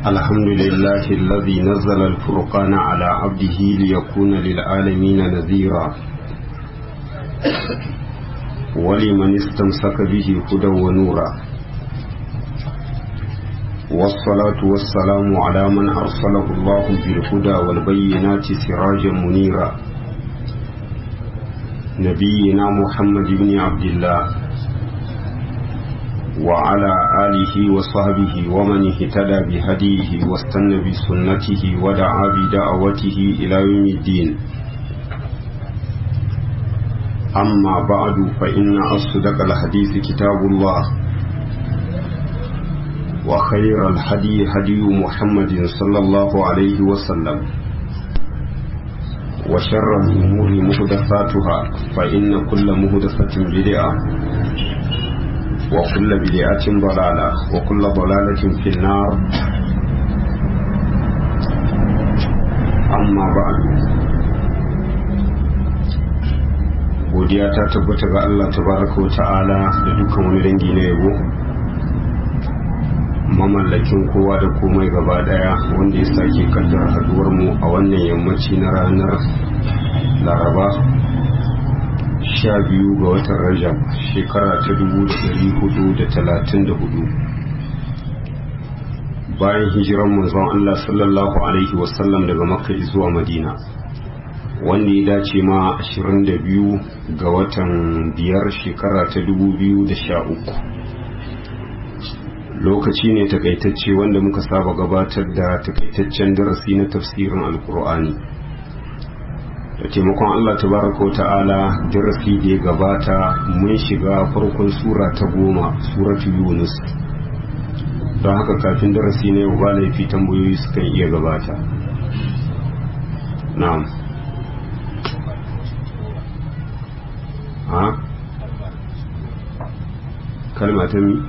الحمد لله الذي نزل الفرقان على عبده ليكون للعالمين نذيرا ولمن استمسك به هدى ونورا والصلاة والسلام على من أرسله الله بالهدى والبينات سراجا منيرا نبينا محمد بن عبد الله وعلى آله وصحبه ومن اهتدى بهديه واستنى بسنته ودعا بدعوته إلى يوم الدين أما بعد فإن أصدق الحديث كتاب الله وخير الهدي هدي محمد صلى الله عليه وسلم وشر الأمور محدثاتها فإن كل محدثة بدعة وكل بدعة ضلالة وكل ضلالة في النار أما بعد godiya ta tabbata ga Allah tabaraka wa ta'ala da dukkan wani dangi na yabo mamallakin kowa da komai gaba daya wanda ya sake kaddara haduwar mu a wannan yammaci na ranar laraba sha biyu ga watan rajab shekara ta dubu da dari hudu da talatin da hudu bayan hijiran manzon Allah sallallahu alaihi wasallam daga makka zuwa madina wanda ya dace ma 22 ga watan biyar shekara ta 2013 lokaci ne takaitacce wanda muka saba gabatar da takaitaccen darasi na tafsirin alkur'ani da taimakon allah tabaraka wa ta'ala darasi da ya gabata mun shiga farkon sura ta goma suratu yunus don haka kafin darasi na yau ba laifi tambayoyi sukan iya gabata na'am ha kalma ta mi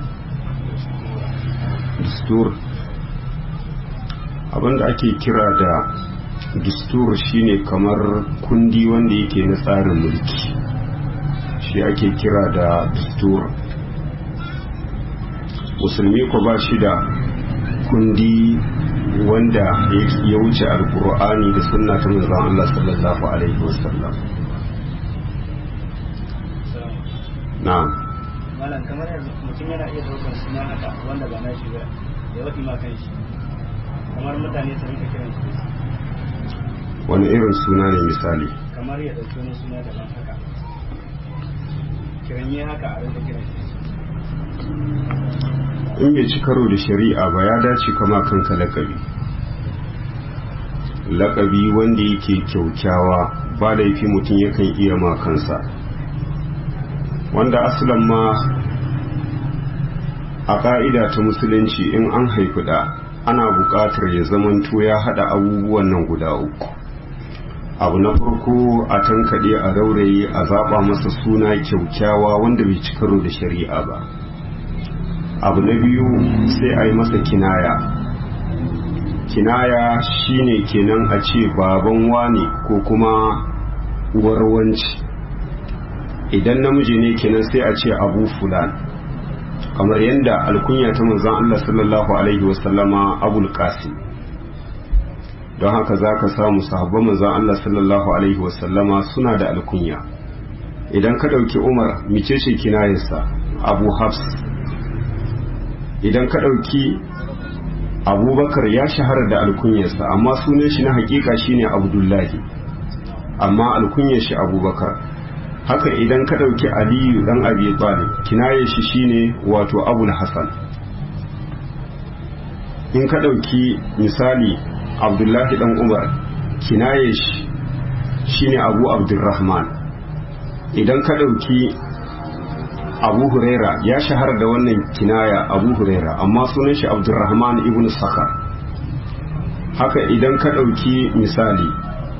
dustur abinda ake kira da dustur shine kamar kundi wanda yake na tsarin mulki shi ake kira da dustur musulmi ko ba shi da kundi wanda ya wuce alkur'ani da sunna ta manzon Allah sallallahu alaihi wasallam na'am malam kamar yanzu mutum yana iya daukar suna haka wanda ba na shi ba ya waɗi ma kan shi kamar mutane su rinka kiran shi wani irin suna ne misali kamar ya ɗauki wani suna daban haka kiran yi haka a rinka kiran shi in bai ci karo da shari'a ba ya dace kama kanka lakabi lakabi wanda yake kyaukyawa ba laifi mutum yakan iya ma kansa wanda asalin ma a ƙa'ida ta musulunci in an haifi da ana buƙatar ya zamanto ya haɗa abubuwan nan guda uku abu na farko a tankaɗe a rauraye a zaɓa masa suna kyaukyawa wanda bai ci karo da shari'a ba abu na biyu sai a yi masa kinaya kinaya shine kenan a ce baban wane ko kuma uwar wanci idan namiji ne kenan sai a ce abu fulan kamar yadda alkunya ta manzon Allah sallallahu alaihi wasallama abul qasim don haka zaka samu sahabban manzon Allah sallallahu alaihi wasallama suna da alkunya idan ka dauki Umar micece kinayarsa Abu Hafs idan ka dauki Abubakar ya shahara da alkunyarsa amma sunan shi na hakika shine Abdullahi amma alkunyar shi Abubakar haka idan ka ɗauki aliyu ɗan abi talib kinaye shi shine wato abul hasan in ka ɗauki misali abdullahi ɗan umar kinaye shi shine abu abdurrahman idan ka ɗauki abu huraira ya shahara da wannan kinaya abu huraira amma sunan shi abdurrahman ibn saka haka idan ka ɗauki misali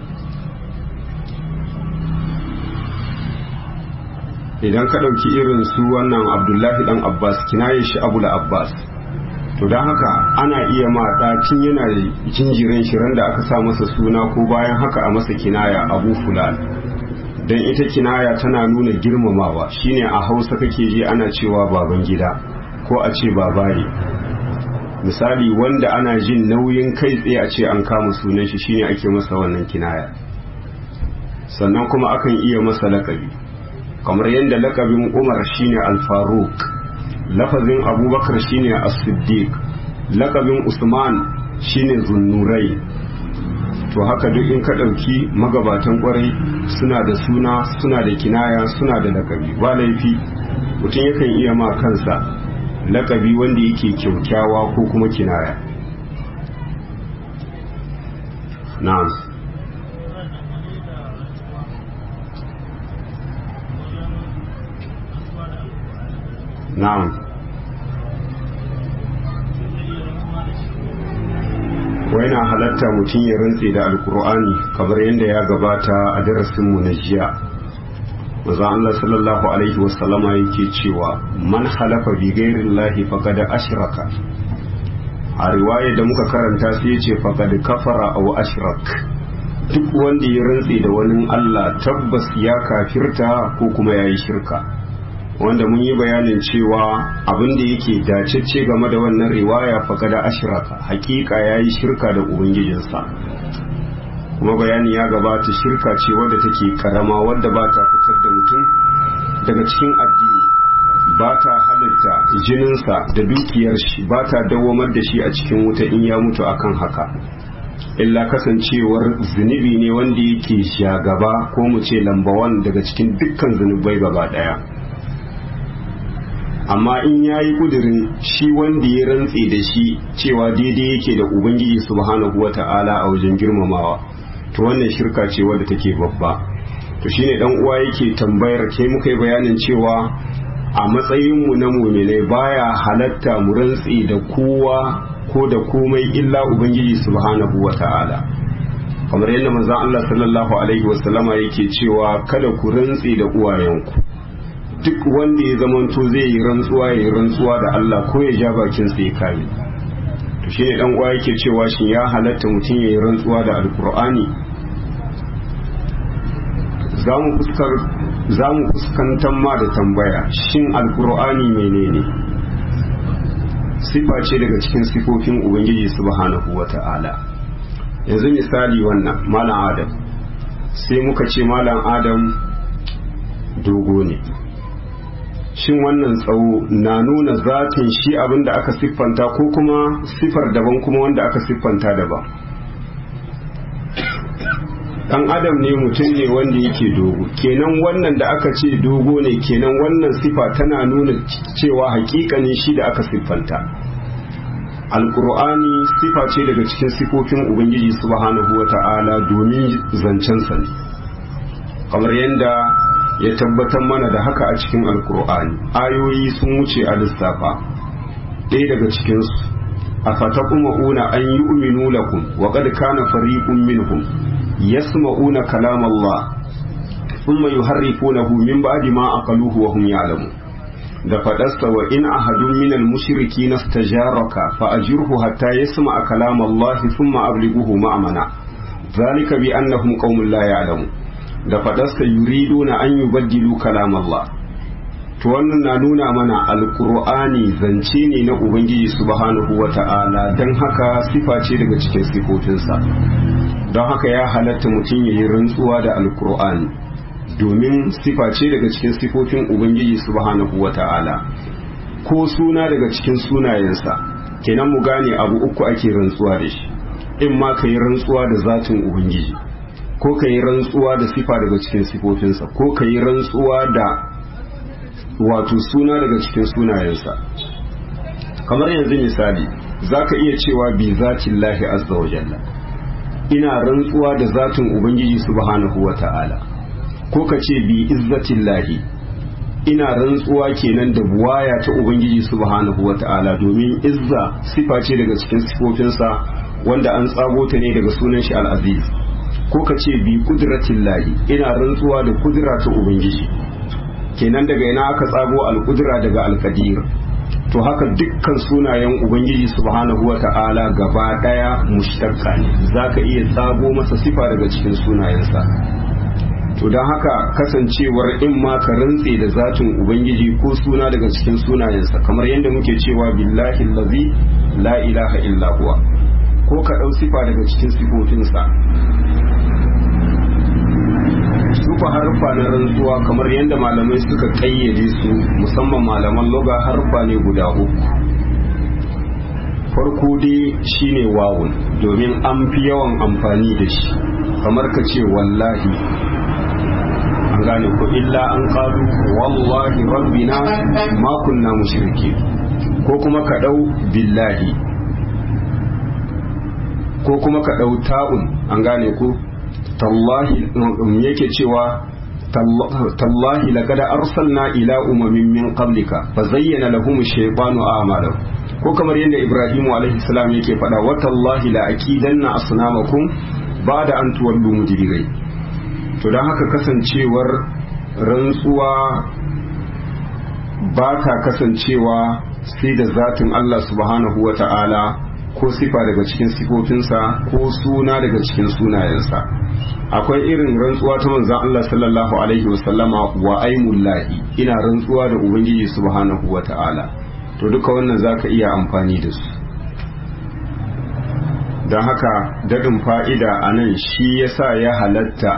idan ka ɗauki irin su wannan abdullahi ɗan abbas kinaye shi abu da abbas to don haka ana iya ma ɗacin yana jinjirin shirin da aka sa masa suna ko bayan haka a masa kinaya abu fulan don ita kinaya tana nuna girmamawa shine a hausa kake ji ana cewa baban gida ko a ce babaye misali wanda ana jin nauyin kai tsaye a ce an kama sunan shi shine ake masa wannan kinaya sannan kuma akan iya masa lakabi kamar yadda lakabin umar shine al-faruq lafazin abubakar shine as-siddiq lakabin usman shine zunnurai to haka duk in ka ɗauki magabatan kwarai suna da suna suna da kinaya suna da lakabi ba laifi mutum yakan iya ma kansa lakabi wanda yake kyaukyawa ko kuma kinaya na'am na'am wai na halatta mutum ya rantse da alkur'ani kamar yadda ya gabata a darasinmu na jiya maza Allah sallallahu alaihi wasallama yake cewa man halafa bi ghairillahi faqad ashraka a riwaya da muka karanta sai yace faqad kafara aw ashrak duk wanda ya rantse da wani Allah tabbas ya kafirta ko kuma yayi shirka wanda mun yi bayanin cewa abin da yake dacecce game da wannan riwaya faqad ashraka hakika yayi shirka da ubangijinsa kuma bayani ya gabata shirka ce wadda take karama wadda ba ta fitar da mutum daga cikin addini ba ta halitta jininsa da dukiyar shi ba ta dawamar da shi a cikin wuta in ya mutu akan haka illa kasancewar zunubi ne wanda yake shagaba ko mu ce lambawan daga cikin dukkan zunubai gaba daya amma in ya yi kudirin shi wanda ya rantse da shi cewa daidai yake da ubangiji subhanahu wa ta'ala a wajen girmamawa to wannan shirka ce wadda take babba to shine dan uwa yake tambayar ke muka yi bayanin cewa a matsayin mu na mu'minai baya halatta mu rantse da kowa ko da komai illa ubangiji subhanahu wa ta'ala kamar yadda manzon Allah sallallahu alaihi wasallama yake cewa kada ku rantse da uwayenku duk wanda ya zamanto zai yi rantsuwa ya yi rantsuwa da Allah ko ya ja bakin sa ya kame to shine dan uwa yake cewa shin ya halatta mutum ya yi rantsuwa da alkur'ani za mu fuskantar ma da tambaya shin alkur'ani menene sifa ce daga cikin sifofin ubangiji subhanahu wata'ala yanzu misali wannan malam adam sai muka ce malam adam dogo ne shin wannan tsawo na nuna zatin shi abin da aka siffanta ko kuma sifar daban kuma wanda aka siffanta daban dan adam ne mutum ne wanda yake dogo kenan wannan da aka ce dogo ne kenan wannan sifa tana nuna cewa hakikanin shi da aka siffanta alkur'ani sifa ce daga cikin sifofin ubangiji subhanahu wata'ala domin zancensa ne kamar yadda ya tabbatar mana da haka a cikin alkur'ani ayoyi sun wuce a lissafa ɗaya daga cikinsu a fatakuma'una an yi uminu lakum wa qad kana fariqun minhum yasma'una kalam Allah thumma yuharrifunahu min ba'di ma aqaluhu wa hum ya'lamun da faɗarsa wa in ahadun minal mushriki nastajaraka fa ajirhu hatta yasma'a kalam Allah thumma ablighuhu ma'amana zalika bi annahum qaumun la ya'lamun da faɗarsa yuriduna an yubaddilu kalam Allah to wannan na nuna mana alqur'ani zance ne na ubangiji subhanahu wata'ala dan haka sifa ce daga cikin sifofinsa don haka ya halatta mutum ya yi rantsuwa da alqur'ani domin sifa ce daga cikin sifofin ubangiji subhanahu wata'ala ko suna daga cikin sunayensa kenan mu gane abu uku ake rantsuwa da shi in ma ka yi rantsuwa da zatin ubangiji ko ka yi rantsuwa da sifa daga cikin sifofinsa ko ka yi rantsuwa da wato suna daga cikin sunayensa kamar yanzu misali za ka iya cewa bi zatin lahi azza wa jalla ina rantsuwa da zatin ubangiji subhanahu wa ta'ala ko ka ce bi izzatin lahi ina rantsuwa kenan da buwaya ta ubangiji subhanahu wa ta'ala domin izza sifa ce daga cikin sifofinsa wanda an tsago ta ne daga sunan shi al-aziz ko ka ce bi kudratin lahi ina rantsuwa da kudura ta ubangiji kenan daga ina aka tsago al-kudura daga al-qadir to haka dukkan sunayen ubangiji subhanahu wa ta'ala gaba daya mushtaqqa ne zaka iya tsago masa sifa daga cikin sunayensa to don haka kasancewar in ma ka rantse da zatin ubangiji ko suna daga cikin sunayensa kamar yadda muke cewa billahi lazi la ilaha illa huwa ko ka ɗau sifa daga cikin sifofinsa sufa harfa na rantsuwa kamar yadda malamai suka ƙayyade su musamman malaman loga harfa ne guda uku farko dai shine wawun domin an fi yawan amfani da shi kamar ka ce wallahi an gane ko illa an qalu wallahi rabbina ma kunna mushriki ko kuma ka dau billahi ko kuma ka dau ta'un an gane ko tallahi yake cewa tallahi laqad arsalna ila umamin min qablika fa zayyana lahum ash-shaytanu a'malahum ko kamar yadda Ibrahimu alaihi salam yake faɗa wa tallahi la aqidanna asnamakum ba'da an tuwallu mudbirai to don haka kasancewar rantsuwa ba ta kasancewa sai da zatin Allah subhanahu wa ta'ala ko sifa daga cikin sifofinsa ko suna daga cikin sunayensa akwai irin rantsuwa ta manzan Allah sallallahu alaihi wasallama wa aimullahi ina rantsuwa da ubangiji subhanahu wa ta'ala to duka wannan za ka iya amfani da su don haka daɗin fa'ida a nan shi yasa ya halatta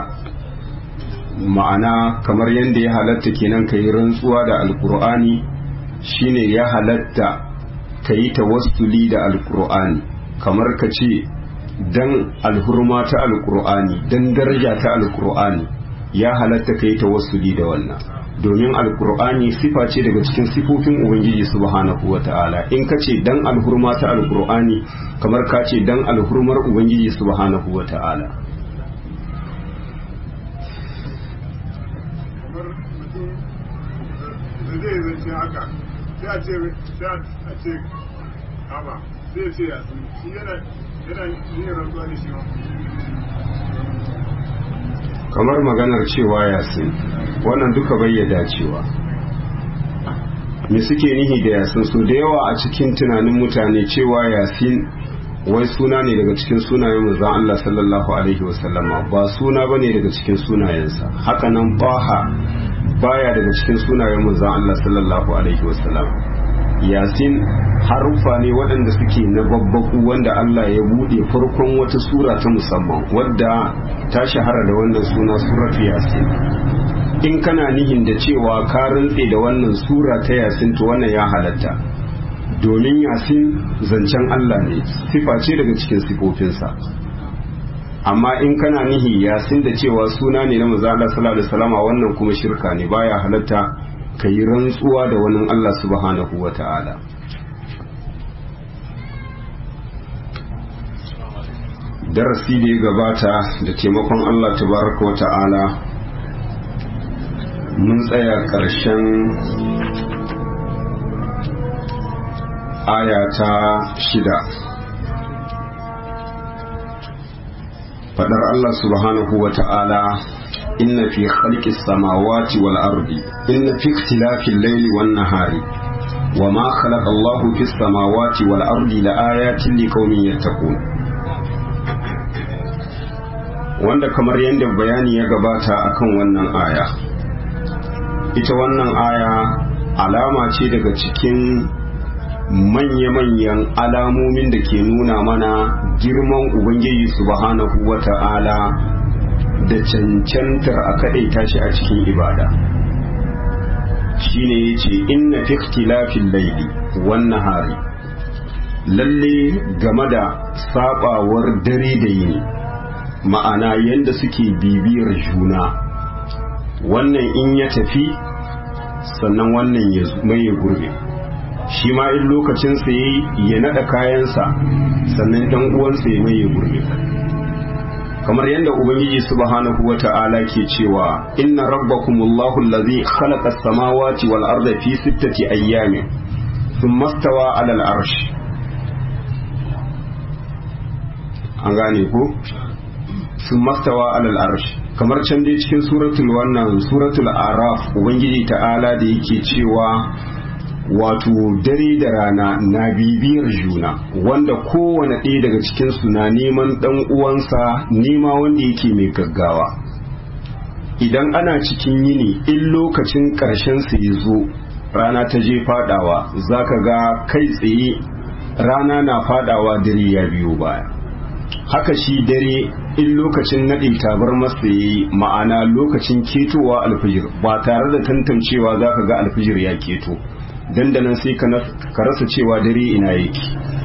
ma'ana kamar yadda ya halatta kenan ka yi rantsuwa da alkur'ani shine ya halatta ka yi tawassuli da alkur'ani kamar ka ce dan alhurma ta alkur'ani dan daraja ta alkur'ani ya halatta ka yi tawassuli da wannan domin alkur'ani sifa ce daga cikin sifofin ubangiji subhanahu wa ta'ala in ka ce dan alhurma ta alkur'ani kamar ka ce dan alhurmar ubangiji subhanahu wa ta'ala zai zance haka sai a ce sai a ce kama sai ce ya sun shi yana yana yin rantsuwa da shi ma kamar maganar cewa yasin wannan duka bai dacewa me suke nihi da yasin su da yawa a cikin tunanin mutane cewa yasin wai suna ne daga cikin sunayen manzon Allah sallallahu alaihi wasallama ba suna bane daga cikin sunayensa haka nan baha baya daga cikin sunayen manzon Allah sallallahu alaihi wasallam yasin harufa ne waɗanda suke na babbaku wanda Allah ya buɗe farkon wata sura ta musamman wadda ta shahara da wannan suna suratu yasin in kana nihin da cewa ka rantse da wannan sura ta yasin to wannan ya halatta domin yasin zancen Allah ne sifa ce daga cikin sifofinsa amma in kana nihi yasin da cewa suna ne na manzo Allah sallallahu alaihi wasallam wannan kuma shirka ne baya halatta ka yi rantsuwa da wani Allah subhanahu wa ta'ala darasi da ya gabata da taimakon Allah tabaraka wa ta'ala mun tsaya ƙarshen aya ta shida faɗar Allah subhanahu wa ta'ala inna fi khalqis samawati wal ardi inna fi ikhtilafil layli wan nahari wama khalaqa Allahu fis samawati wal ardi la ayatin liqaumin yattaqun wanda kamar yadda bayani ya gabata akan wannan aya ita wannan aya alama ce daga cikin manya-manyan alamomin da ke nuna mana girman ubangiji subhanahu wa ta'ala da cancantar a kaɗaita shi a cikin ibada shine ya ce inna fi ikhtilafin laili wan nahari lalle game da sabawar dare da yini ma'ana yadda suke bibiyar juna wannan in ya tafi sannan wannan ya mai gurbe shi ma in lokacinsa ya ya naɗa kayansa sannan ɗan uwansa ya mai gurbe kamar yadda ubangiji subhanahu wa ta'ala ke cewa inna rabbakumullahu allazi khalaqa as-samawati wal arda fi sittati ayyamin thumma stawa 'ala al-arsh an gane ko sun mastawa alal arsh kamar can dai cikin suratul wannan suratul araf ubangiji ta'ala da yake cewa wato dare da rana na bibiyar juna wanda kowane ɗaya daga cikinsu na neman ɗan uwansa nema wanda yake mai gaggawa idan ana cikin yini in lokacin ƙarshen su ya zo rana ta je fadawa za ka ga kai tsaye rana na fadawa dare ya biyo baya haka shi dare in lokacin naɗe tabar masa ya yi ma'ana lokacin ketowa alfijir ba tare da tantancewa za ka ga alfijir ya keto dandanan sai ka rasa cewa dare ina yake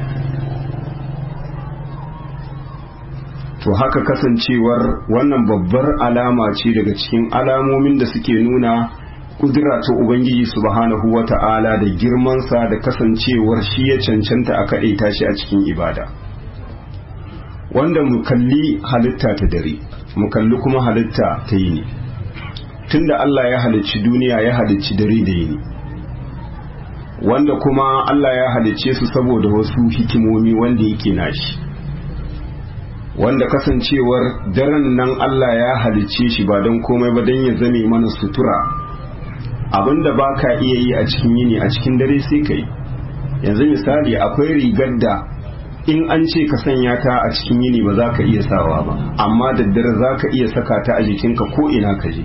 to haka kasancewar wannan babbar alama ce daga cikin alamomin da suke nuna kudura ta ubangiji subhanahu wata'ala da girmansa da kasancewar shi ya cancanta a kaɗaita shi a cikin ibada wanda mu kalli halitta ta dare mu kalli kuma halitta ta yini tunda Allah ya halicci duniya ya halicci dare da yini wanda kuma Allah ya halicce su saboda wasu hikimomi wanda yake nashi wanda kasancewar daren nan Allah ya halicce shi ba don komai ba don ya zame mana sutura abinda ba ka iya yi a cikin yini a cikin dare sai ka yi yanzu misali akwai rigar da in an ce ka sanya ta a cikin yini ba za ka iya sawa ba amma daddare za ka iya saka ta a jikinka ko ina ka je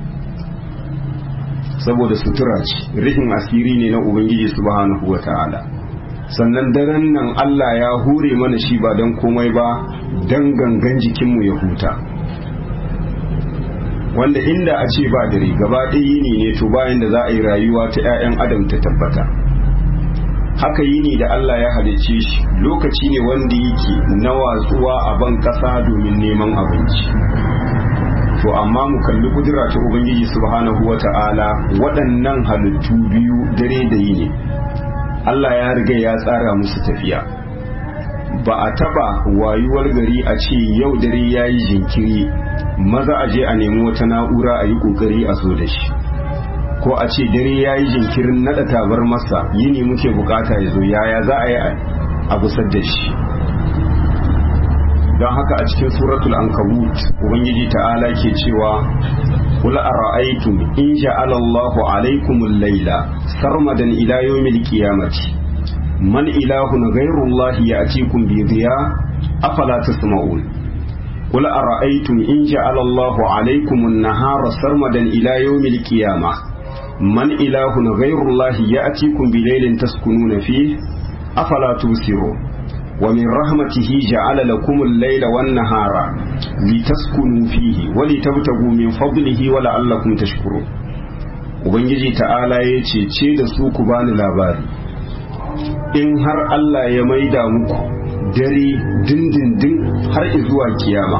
saboda sutura ce rihin asiri ne na ubangiji subhanahu wa ta'ala sannan daren nan Allah ya hure mana shi ba don komai ba don gangan jikinmu ya huta wanda inda a ce ba dare gaba ɗaya yini ne to bayan da za a yi rayuwa ta 'ya'yan adam ta tabbata haka yini da Allah ya halicce shi lokaci ne wanda yake na watsuwa a ban ƙasa domin neman abinci to amma mu kalli kudura ta ubangiji subhanahu wata'ala waɗannan halittu biyu dare da yini Allah ya riga ya tsara musu tafiya ba a taba wayuwar gari a ce yau dare ya yi jinkiri maza a je a nemi wata na'ura a yi kokari a zo da shi ko a ce dare ya yi jinkirin nada tabar masa yini muke bukata ya zo yaya za a yi a gusar da shi don haka a cikin suratul ankabut ubangiji ta'ala ke cewa قل أرأيتم إن جعل الله عليكم الليل سرمدا إلى يوم القيامة من إله غير الله يأتيكم بضياء أفلا تسمعون قل أرأيتم إن جعل الله عليكم النهار سرمدا إلى يوم القيامة من إله غير الله يأتيكم بليل تسكنون فيه أفلا تبصرون ومن رحمته جعل لكم الليل والنهار لتسكنوا فيه ولتبتغوا من فضله ولعلكم تشكرون ubangiji ta'ala ya ce ce da su ku bani labari in har Allah ya maida muku dare dindindin har zuwa kiyama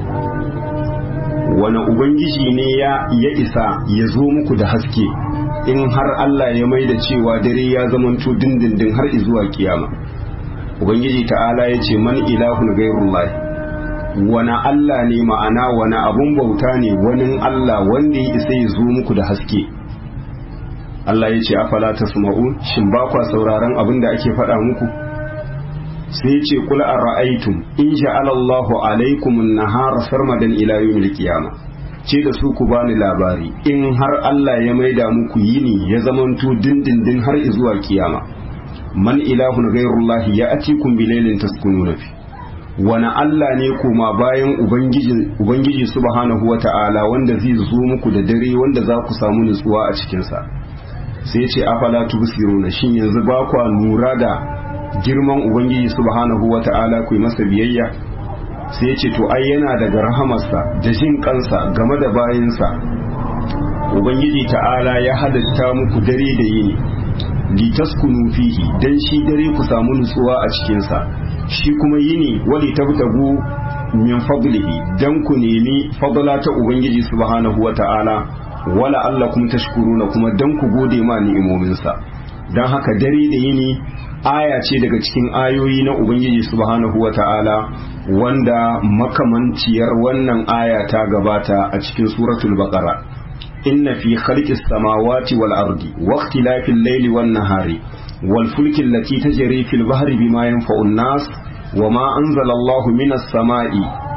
wani ubangiji ne ya ya isa ya zo muku da haske in har Allah ya maida cewa dare ya zamanto dindindin har zuwa kiyama ubangiji ta'ala ya ce man ilahun gairullah wani Allah ne ma'ana wani abun bauta ne wani Allah wanda ya isa ya zo muku da haske Allah ya ce afala tasma'un shin ba kwa sauraron abin da ake faɗa muku sai ya ce kula a ra'aitum in ja'ala Allahu alaikum an-nahara sarmadan ila yawmil qiyamah ce da su ku bani labari in har Allah ya maida muku yini ya zamanto dindindin har zuwa kiyama man ilahun ghairullahi ya atikum bilailin taskununa fi wani Allah ne kuma bayan ubangiji subhanahu wata'ala wanda zai zo muku da dare wanda za ku samu nutsuwa a cikinsa sai ce afala tubsiruna shin yanzu ba kwa lura da girman ubangiji subhanahu wata'ala ku yi masa biyayya sai ce to ai yana daga rahamarsa da jin kansa game da bayinsa ubangiji ta'ala ya halitta muku dare da yini litaskunu fihi dan shi dare ku samu nutsuwa a cikinsa shi kuma yini wali tabtagu min fadlihi dan ku nemi fadla ta ubangiji subhanahu wata'ala wala allakum tashkuruna kuma dan ku gode ma ni'imominsa dan haka dare da yini aya ce daga cikin ayoyi na ubangiji subhanahu wata'ala wanda makamanciyar wannan aya ta gabata a cikin suratul baqara inna fi khalqis samawati wal ardi wa ikhtilafil layli wan nahari wal fulki allati tajri fil bahri bima yanfa'u an-nas wa ma anzala Allahu minas sama'i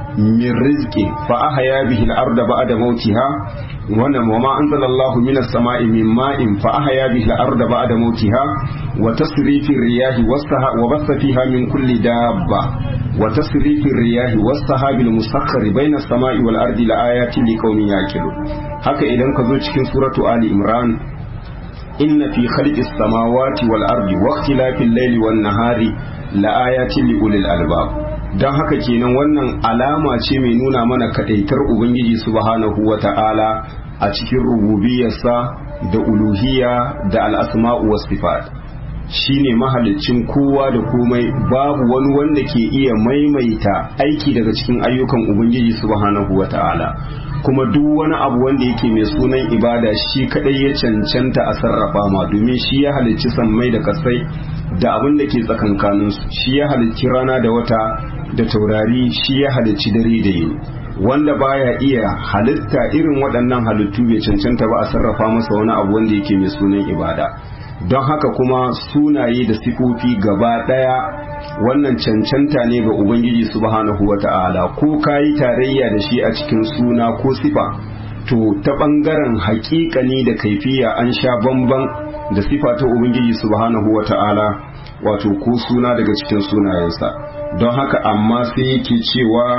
min rizqi fa ahya bihi al-ardha ba'da mautiha wannan wa ma anzalallahu minas sama'i min ma'in fa ahya bihi al-ardha ba'da mautiha wa tasrifi riyahi was-saha wa bassa fiha min kulli dabba wa tasrifi riyahi was-sahabi al-musakhkhari bayna as-sama'i wal-ardi la-ayatin liqaumin yaqilun haka idan ka zo cikin suratu ali imran inna fi khalqis samawati wal-ardi wa ikhtilafil layli wan-nahari la-ayatin li ulil albab don haka kenan wannan alama ce mai nuna mana kadaitar ubangiji subhanahu wa ta'ala a cikin rububiyarsa da uluhiyya da al'asma'u was sifat shine mahalicin kowa da komai babu wani wanda ke iya maimaita aiki daga cikin ayyukan ubangiji subhanahu wa ta'ala kuma duk wani abu wanda yake mai sunan ibada shi kadai ya cancanta a sarrafa ma domin shi ya halicci sammai da kasai da abin da ke tsakankaninsu shi ya halicci rana da wata da taurari shi ya halicci dare da yini wanda baya iya halitta irin waɗannan halittu bai cancanta ba a sarrafa masa wani abu wanda yake mai sunan ibada don haka kuma sunaye da sifofi gaba ɗaya wannan cancanta ne ga ubangiji subhanahu wata'ala ko kayi tarayya da shi a cikin suna ko sifa to ta ɓangaren haƙiƙani da kaifiya an sha bamban da sifa ta ubangiji subhanahu wata'ala wato ko suna daga cikin sunayensa don haka amma sai yake cewa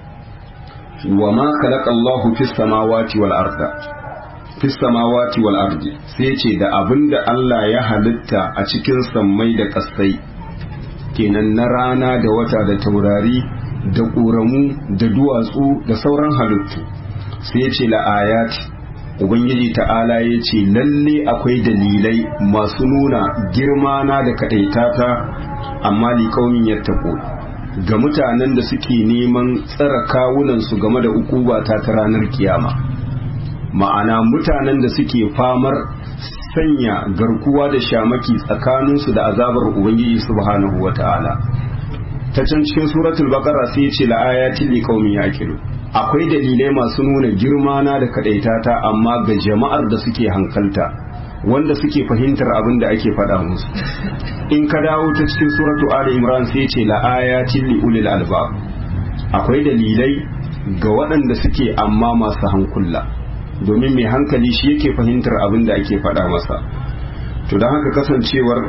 wa ma khalaqa Allahu fis samawati wal arda fis samawati wal ardi sai ce da abinda Allah ya halitta a cikin sammai da kasai kenan na rana da wata da taurari da ƙoramu da duwatsu da sauran halittu sai ce la ayati ubangiji ta'ala ya ce lalle akwai dalilai masu nuna girma na da kaɗaitata amma liƙaunin yattako ga mutanen da suke neman tsara kawunansu game da ukuba ta ta ranar kiyama ma'ana mutanen da suke famar sanya garkuwa da shamaki tsakaninsu da azabar ubangiji subhanahu wa ta'ala ta can cikin suratul baqara sai ya ce la'ayatin liqaumin yaqilu akwai dalilai masu nuna girma na da kadaitata amma ga jama'ar da suke hankalta wanda suke fahimtar abin da ake faɗa musu in ka dawo ta cikin suratu ali imran sai ce la ayatin li ulil albab akwai dalilai ga waɗanda suke amma masu hankula domin mai hankali shi yake fahimtar abin da ake faɗa masa to don haka kasancewar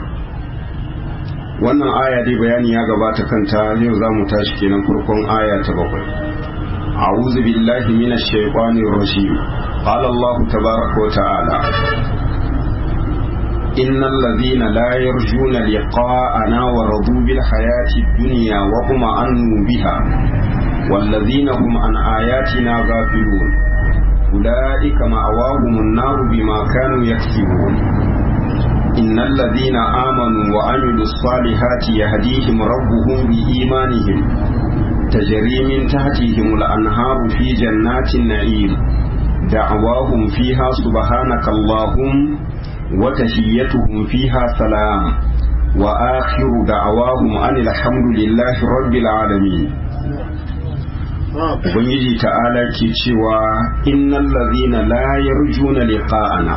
wannan aya dai bayani ya gabata kanta yau za mu tashi kenan farkon aya ta bakwai أعوذ بالله من الشيطان الرجيم قال الله تبارك وتعالى إن الذين لا يرجون لقاءنا ورضوا بالحياة الدنيا واطمأنوا بها والذين هم عن آياتنا غافلون أولئك مأواهم النار بما كانوا يكسبون إن الذين آمنوا وعملوا الصالحات يهديهم ربهم بإيمانهم تجري من تحتهم الأنهار في جنات النعيم دعواهم فيها سبحانك اللهم وتحيتهم فيها سلام وآخر دعواهم أن الحمد لله رب العالمين Ubangiji ta'ala ke cewa innal ladhina la yarjuna liqa'ana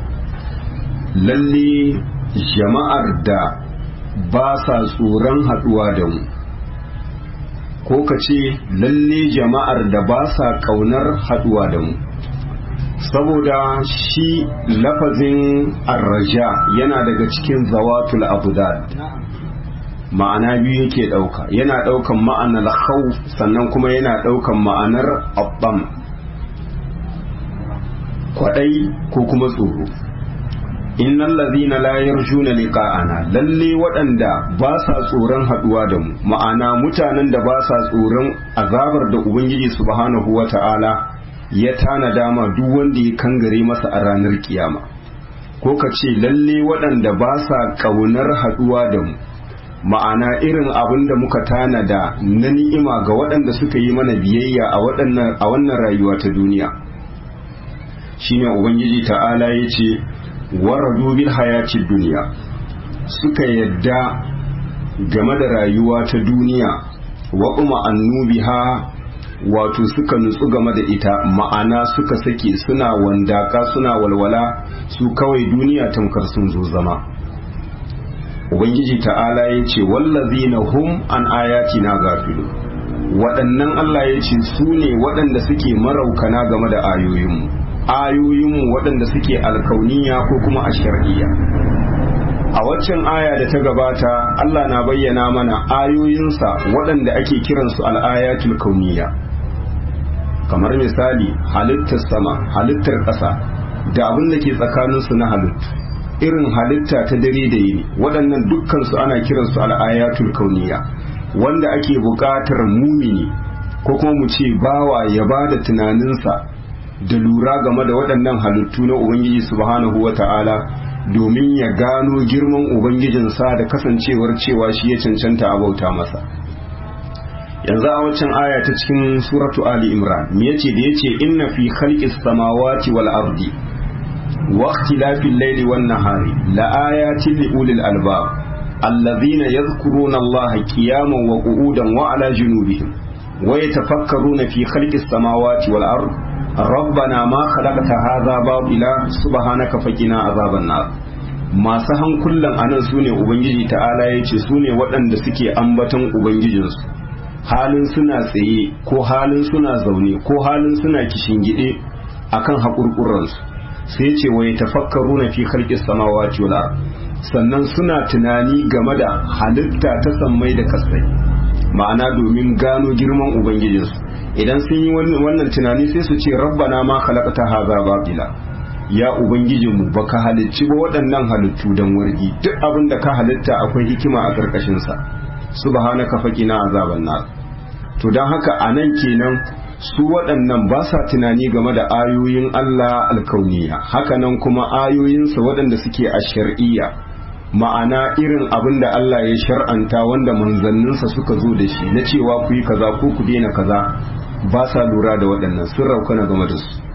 lalle jama'ar da ba sa tsoron haduwa da mu ko ka ce lalle jama'ar da ba sa kaunar haduwa da mu saboda shi lafazin arraja yana daga cikin zawatul abudad ma'ana biyu yake ɗauka yana ɗaukan ma'anar khawf sannan kuma yana ɗaukan ma'anar abbam kwaɗai ko kuma tsoro innal ladhina la yarjuna liqa'ana lalle waɗanda ba sa tsoron haɗuwa da mu ma'ana mutanen da ba sa tsoron azabar da ubangiji subhanahu wata'ala ya tana dama duk wanda ya kangare masa a ranar kiyama ko ka ce lalle waɗanda ba sa ƙaunar haɗuwa da mu ma'ana irin abin da muka tanada na ni'ima ga waɗanda suka yi mana biyayya a wannan rayuwa ta duniya shine ubangiji ta'ala ya ce waradu bil hayati duniya suka yadda game da rayuwa ta duniya wa kuma annubiha wato suka nutsu game da ita ma'ana suka sake suna wandaka suna walwala su kawai duniya tamkar sun zo zama ubangiji ta'ala ya ce wallazina hum an ayatina gafilu waɗannan Allah ya ce su ne waɗanda suke maraukana game da ayoyinmu ayoyinmu waɗanda suke alkauniya ko kuma a shar'iyya a waccan aya da ta gabata Allah na bayyana mana ayoyinsa waɗanda ake kiransu al'ayatul kauniya kamar misali halittar sama halittar ƙasa da abin da ke tsakaninsu na halittu irin halitta ta dare da yini waɗannan dukkansu ana kiransu al'ayatul kauniya wanda ake buƙatar mumini ko kuma mu ce bawa ya ba da tunaninsa da lura game da waɗannan halittu na ubangiji subhanahu wa ta'ala domin ya gano girman ubangijinsa da kasancewar cewa shi ya cancanta a bauta masa yanzu a waccan aya ta cikin suratu ali imran me yace da yace inna fi khalqis samawati wal ardi wa ikhtilafil layli wan nahari la ayatin li ulil albab alladhina yadhkuruna allaha qiyaman wa qu'udan wa ala junubihim wa yatafakkaruna fi khalqis samawati wal ardi rabbana ma khalaqta hadha batila subhanaka faqina azaban nar masu hankulan anan sune ubangiji ta'ala yace sune waɗanda suke ambaton ubangijinsu halin suna tsaye ko halin suna zaune ko halin suna kishingide akan haƙurƙuransu sai ce wa tafakkaru na fi khalqis samawati wal ard sannan suna tunani game da halitta ta sammai da kasai ma'ana domin gano girman ubangijinsu idan sun yi wannan tunani sai su ce rabbana ma khalaqta hadha batila ya ubangijinmu baka halicci ba waɗannan halittu dan wargi duk abin da ka halitta akwai hikima a ƙarƙashin sa subhanaka faqina azaban nar to dan haka anan kenan su waɗannan ba sa tunani game da ayoyin Allah alkauniya hakanan kuma ayoyinsa waɗanda suke a shar'iyya ma'ana irin abin da Allah ya shar'anta wanda manzanninsa suka zo da shi na cewa ku yi kaza ko ku daina kaza ba sa lura da waɗannan sun raukana game da su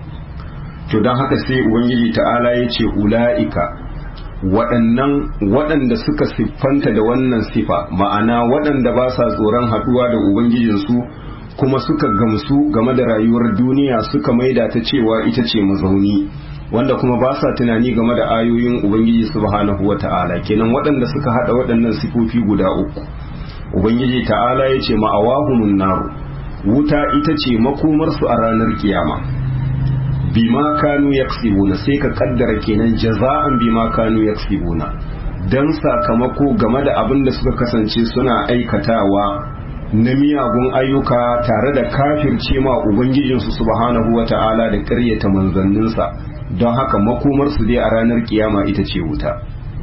to don haka sai ubangiji ta'ala ya ce ula'ika waɗannan waɗanda suka siffanta da wannan sifa ma'ana waɗanda ba sa tsoron haɗuwa da ubangijinsu kuma suka gamsu game da rayuwar duniya suka maida ta cewa ita ce mazauni wanda kuma ba sa tunani game da ayoyin ubangiji subhanahu wa ta'ala kenan waɗanda suka haɗa waɗannan sifofi guda uku ubangiji ta'ala ya ce ma'awahumun naru wuta ita ce makomarsu a ranar kiyama bima kanu yaksibuna sai ka kaddara kenan jaza'an bima kanu yaksibuna dan sakamako game da abin da suka kasance suna aikatawa na miyagun ayyuka tare da kafirce ma ubangijinsu subhanahu wata'ala da ƙaryata manzanninsa don haka makomarsu dai a ranar kiyama ita ce wuta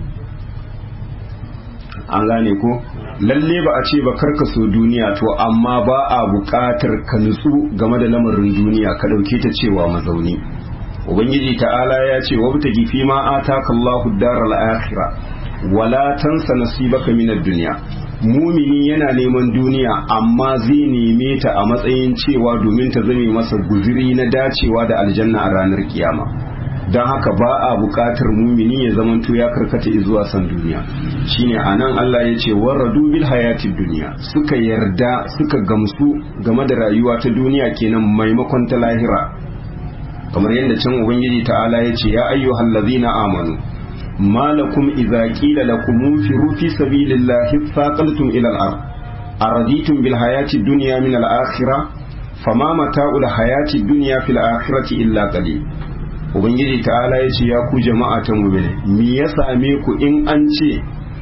an gane ko lalle ba a ce ba karka so duniya to amma ba a buƙatar ka nutsu game da lamarin duniya ka ɗauke ta cewa mazauni ubangiji ta'ala ya ce wa ta gifi ma ataka Allahu daral akhirah wala tansa nasibaka minad dunya mumini yana neman duniya amma zai neme ta a matsayin cewa domin ta zame masa guziri na dacewa da aljanna a ranar kiyama don haka ba a buƙatar mumini ya zamanto ya karkata zuwa san duniya shine anan Allah ya ce warradu bil hayatid duniya suka yarda suka gamsu game da rayuwa ta duniya kenan maimakon ta lahira kamar yadda can ubangiji ta'ala ya ce ya ayyuhal ladzina amanu ما لكم إذا قيل لكم انفروا في سبيل الله ثاقلتم إلى الأرض أرضيتم بالحياة الدنيا من الآخرة فما متاع الحياة الدنيا في الآخرة إلا قليل Ubangiji ta'ala ya ce ya ku jama'a ta mubile me ya same ku in an ce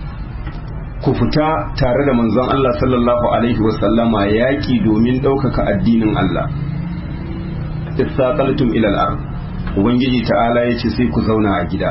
ku fita tare da manzon Allah sallallahu alaihi wasallama yaƙi domin ɗaukaka addinin Allah istaqaltum ila al-ard Ubangiji ta'ala ya ce sai ku zauna a gida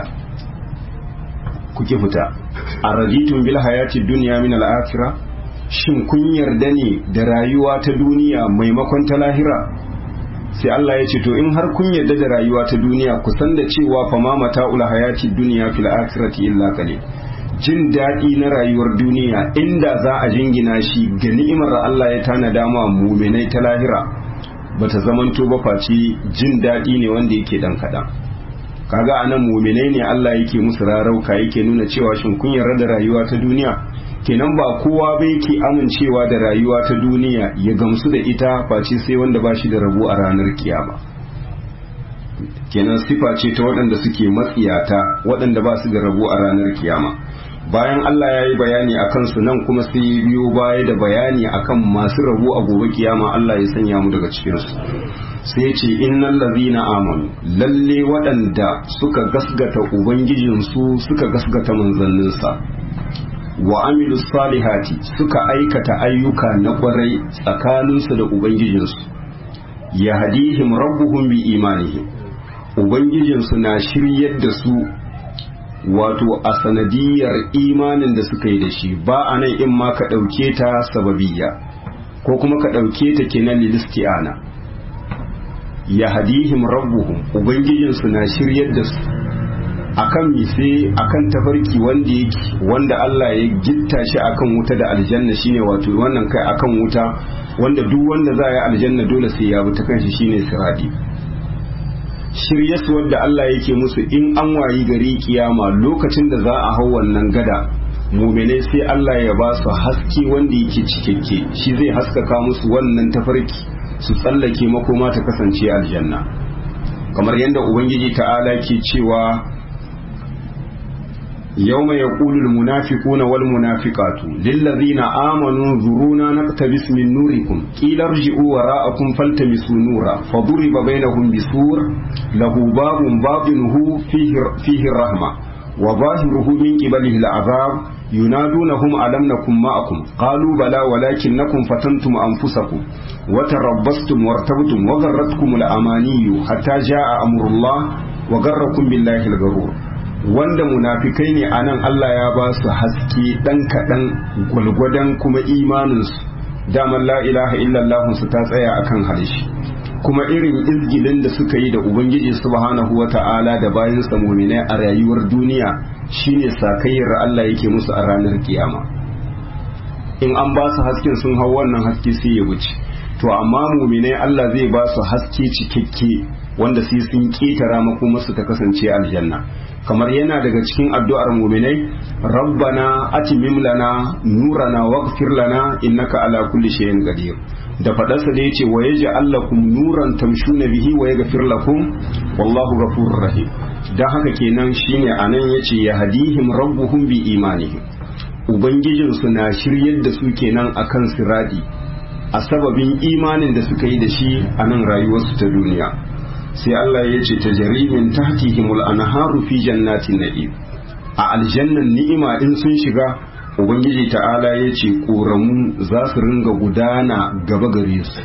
kuke fita a raditun bil hayati duniya min al'akira shin kun yarda ne da rayuwa ta duniya maimakon ta lahira sai Allah ya ce to in har kun yarda da rayuwa ta duniya ku san da cewa fa ma mata'ul hayati duniya fil akhirati illa qalil jin daɗi na rayuwar duniya inda za a jingina shi ga ni'imar Allah ya tanada ma mu'minai ta lahira bata zamanto ba face jin daɗi ne wanda yake dan kaɗan kaga anan muminai ne Allah yake musu rarauka yake nuna cewa shin kun yarda da rayuwa ta duniya kenan ba kowa bai ke amincewa da rayuwa ta duniya ya gamsu da ita face sai wanda ba shi da rabo a ranar kiyama kenan sifa ce ta waɗanda suke matsiyata waɗanda ba su da rabo a ranar kiyama bayan Allah ya yi bayani a kansu nan kuma sai ya biyo baya da bayani akan masu rabu a gobe kiyama Allah ya sanya mu daga cikinsu sai ya ce innal ladhina amanu lalle waɗanda suka gasgata ubangijinsu suka gasgata manzanninsa wa amilus salihati suka aikata ayyuka na kwarai tsakaninsu da ubangijinsu yahdihim rabbuhum bi imanihim ubangijinsu na shiryar da su wato a sanadiyar imanin da suka yi da shi ba a nan in ma ka ɗauke ta sababiyya ko kuma ka ɗauke ta kenan lilisti'ana ya hadihim rabbuhum ubangijinsu na shiryar da su akan mise akan tafarki wanda yake wanda Allah ya gitta shi akan wuta da aljanna shine wato wannan kai akan wuta wanda duk wanda za ya aljanna dole sai ya bi ta kanshi shine siradi shiryarsu wadda Allah yake musu in an wayi gari kiyama lokacin da za a hau wannan gada mumene sai Allah ya ba su haske wanda yake cikakke shi zai haskaka musu wannan tafarki su tsallake makoma ta kasance aljanna kamar yadda ubangiji ta'ala ke cewa يوم يقول المنافقون والمنافقات للذين آمنوا انظرونا نقتبس من نوركم قيل ارجعوا وراءكم فالتمسوا نورا فضرب بينهم بسور له باب باطنه فيه, فيه الرحمة وظاهره من قبله العذاب ينادونهم ألم نكن معكم قالوا بلى ولكنكم فتنتم أنفسكم وتربصتم وارتبتم وغرتكم الأماني حتى جاء أمر الله وغركم بالله الغرور wanda munafikai ne a nan Allah ya ba su haske ɗan kaɗan gwalgwadon kuma imaninsu daman la ilaha illallahun su ta tsaya akan harshe kuma irin izgilin da suka yi da ubangiji subhanahu wa ta'ala da bayan muminai a rayuwar duniya shine sakayyar Allah yake musu a ranar kiyama in an ba su hasken sun hau wannan haske sai ya wuce to amma muminai Allah zai ba su haske cikakke wanda sai sun ketara makomarsu ta kasance aljanna kamar yana daga cikin addu'ar muminai rabbana atimim lana nurana waghfir lana innaka ala kulli shay'in qadir da fadarsa da yace wa yaj'al lakum nuran tamshuna bihi wa yaghfir lakum wallahu ghafurur rahim dan haka kenan shine anan yace ya hadihim rabbuhum bi imanihim ubangijin su na shiryar da su kenan akan siradi a sababin imanin da suka yi da shi a nan rayuwarsu ta duniya sai Allah ya ce ta jarimin tahtihimul anharu fi jannatin na'im a aljannan ni'ima in sun shiga ubangiji ta'ala ya ce ƙoramu za su ringa gudana gaba gare su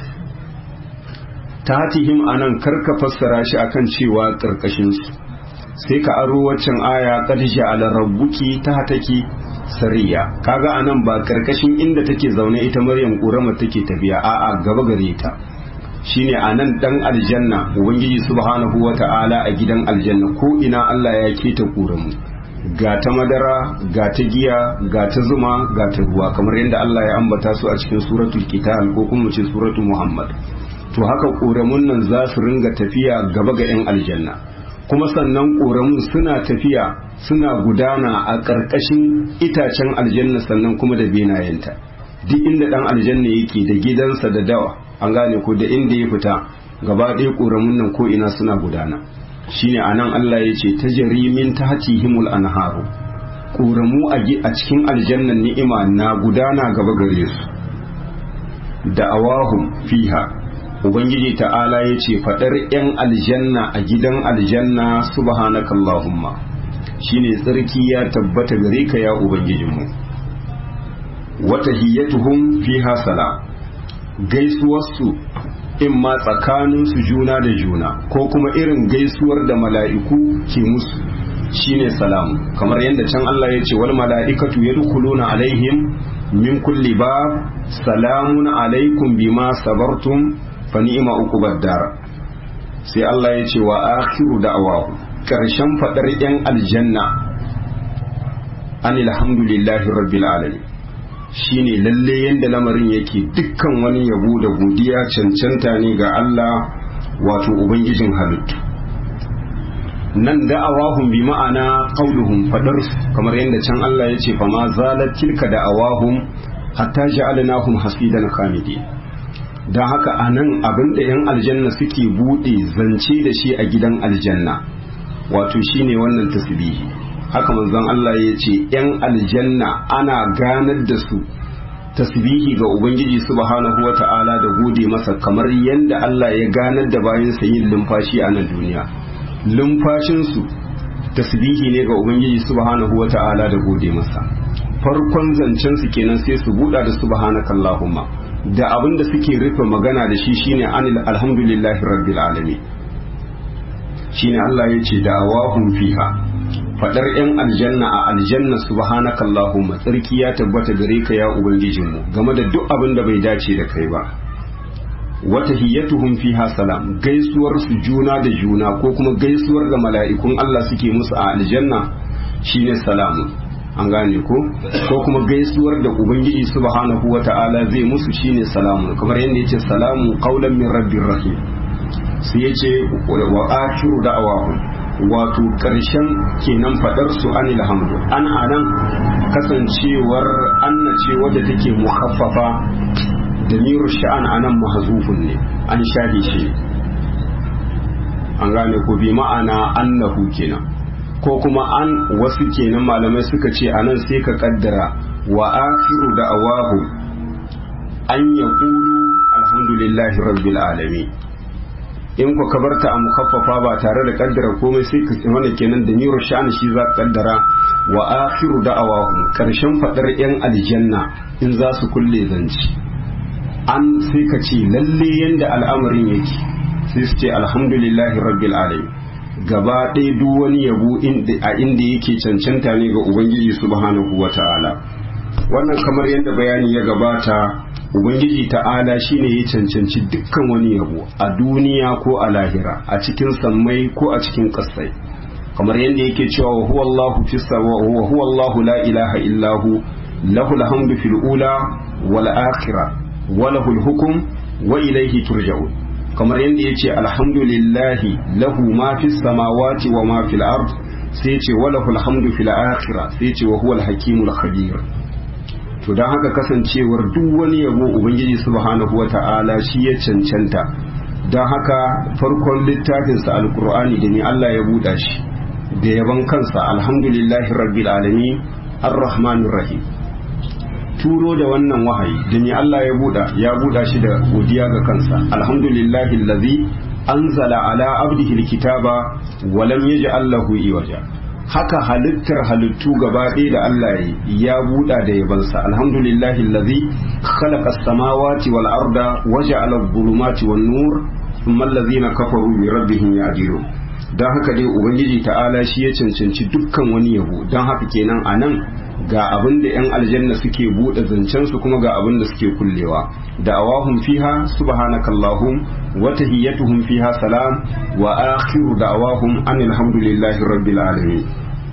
tahtihim anan karka fassara shi akan cewa karkashin su sai ka aro waccan aya qad ja'ala rabbuki tahtaki sariya kaga anan ba karkashin inda take zaune ita maryam ƙoramar take tafiya a'a gaba gare ta shine a nan dan aljanna ubangiji subhanahu wata'ala a gidan aljanna ko ina Allah ya keta mu ga ta madara ga ta giya ga ta zuma ga ta ruwa kamar yadda Allah ya ambata su a cikin suratul qital ko kuma ce suratul muhammad to haka ƙoramun nan za su ringa tafiya gaba ga 'yan aljanna kuma sannan ƙoramun suna tafiya suna gudana a ƙarƙashin itacen aljanna sannan kuma da benayenta duk inda ɗan aljanna yake da gidansa da dawa an gane ko da inda ya fita gaba ɗaya ƙoramun nan ko ina suna gudana shine anan Allah ya ce ta jarimin ta hatihimul anharu ƙoramu a cikin aljannan ni'ima na gudana gaba gare su da awahum fiha ubangiji ta'ala ya ce faɗar 'yan aljanna a gidan aljanna subhanakallahumma shine tsarki ya tabbata gare ka ya ubangijinmu wata hiyatuhum fiha sala gaisuwarsu in ma tsakaninsu juna da juna ko kuma irin gaisuwar da mala'iku ke musu shine salamu kamar yadda can Allah ya ce wal mala'ikatu yadkhuluna alaihim min kulli bab salamun alaikum bima sabartum fa ni'ma uqubad dar sai Allah ya ce wa akhiru da'awahu karshen fadar yan aljanna anil hamdulillahi rabbil alamin shine lalle yanda lamarin yake dukkan wani yabo da godiya cancanta ne ga Allah wato ubangijin halittu nan da'awahum bi ma'ana qauluhum fadar kamar yadda can Allah ya ce fa ma zalat tilka da'awahum hatta ja'alnahum hasidan khamidin don haka a nan abin da 'yan aljanna suke buɗe zance da shi a gidan aljanna wato shine wannan tasbihi haka manzon Allah ya ce yan aljanna ana ganar da su tasbihi ga ubangiji subhanahu wata'ala da gode masa kamar yadda Allah ya ganar da bayansa yin lumfashi a nan duniya lumfashinsu tasbihi ne ga ubangiji subhanahu wata'ala da gode masa farkon zancen su kenan sai su buɗa da subhanakallahumma da abin da suke rufe magana da shi shine anil alhamdulillahi rabbil alamin shine Allah ya ce da awahum fiha fadar yan aljanna a aljanna subhanaka allahumma tsarki ya tabbata gare ka ya ubangijinmu game da duk abin da bai dace da kai ba wata hiyatuhum fiha salam gaisuwar su juna da juna ko kuma gaisuwar da mala'ikun Allah suke musu a aljanna shine salamu an gane ko ko kuma gaisuwar da ubangiji subhanahu wata'ala zai musu shine salamu kamar yadda yace salamu qaulan min rabbir rahim sai yace wa akhiru da'awahum wato ƙarshen kenan faɗar su anil hamdu an anan kasancewar anna ce wadda take mukhaffafa da miru sha'an anan mahzufun ne an shahi shi an gane ko bi ma'ana annahu kenan ko kuma an wasu kenan malamai suka ce anan sai ka kaddara wa akhiru da'awahu an yaqulu alhamdulillahi rabbil alamin in ku kabarta a mukaffafa ba tare da kaddara komai sai ka wanda kenan da miro sha'ani shi za ka kaddara wa akhiru da'awahum karshen fadar yan aljanna in za su kulle zanci an sai ka ce lalle yanda al'amarin yake sai su ce alhamdulillahi rabbil alamin gaba ɗaya duk wani yabo a inda yake cancanta ne ga ubangiji subhanahu wata'ala wannan kamar yadda bayani ya gabata ubangiji ta'ala shine ya cancanci dukkan wani yabo a duniya ko a lahira a cikin sammai ko a cikin kasai kamar yadda yake cewa wa huwa Allahu fis wa huwa Allahu la ilaha illahu lahul hamdu fil ula wal akhirah wa lahul hukm wa ilayhi turja'un kamar yadda yace alhamdulillahi lahu ma fis samawati wa ma fil ard sai yace wa lahul hamdu fil akhirah sai yace wa huwal hakimul khabir to don haka kasancewar duk wani yabo ubangiji subhanahu wa ta'ala shi ya cancanta don haka farkon littafinsa alkur'ani da ni Allah ya buɗa shi da yaban kansa alhamdulillahi rabbil alamin arrahmanir rahim turo da wannan wahayi da ni Allah ya buɗa ya buɗa shi da godiya ga kansa alhamdulillahi allazi anzala ala abdihi alkitaba wa lam yaj'al lahu iwaja haka halittar halittu gaba ɗaya da Allah ya buɗa da yabansa alhamdulillahi allazi khalaqa as-samawati wal arda wa ja'ala adh-dhulumati wan nur thumma allazina kafaru bi rabbihim ya'dilun dan haka dai ubangiji ta'ala shi ya cancanci dukkan wani yabo dan haka kenan anan ga abin da yan aljanna suke buɗe zancen su kuma ga abin da suke kullewa da awahum fiha subhanakallahum wa tahiyyatuhum fiha salam wa akhiru da'awahum anil hamdulillahi rabbil alamin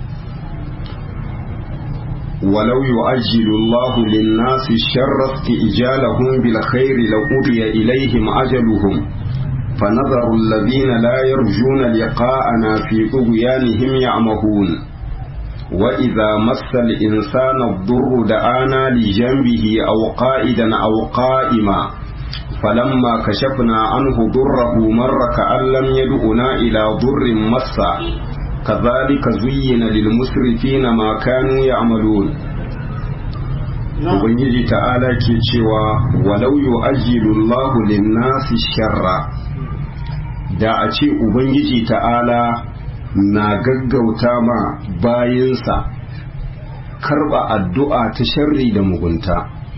ولو يؤجل الله للناس الشر استئجالهم بالخير لقضي إليهم أجلهم فنظر الذين لا يرجون لقاءنا في طغيانهم يعمهون وإذا مس الإنسان الضر دعانا لجنبه أو قائدا أو قائما فلما كشفنا عنه ضره مر كأن لم يدعنا إلى ضر مسا كذلك زين للمسرفين ما كانوا يعملون Ubangiji ta'ala ke cewa walau yu'ajjilu Allahu lin-nasi sharra da a ce Ubangiji ta'ala na gaggauta ma bayinsa karba addu'a ta sharri da mugunta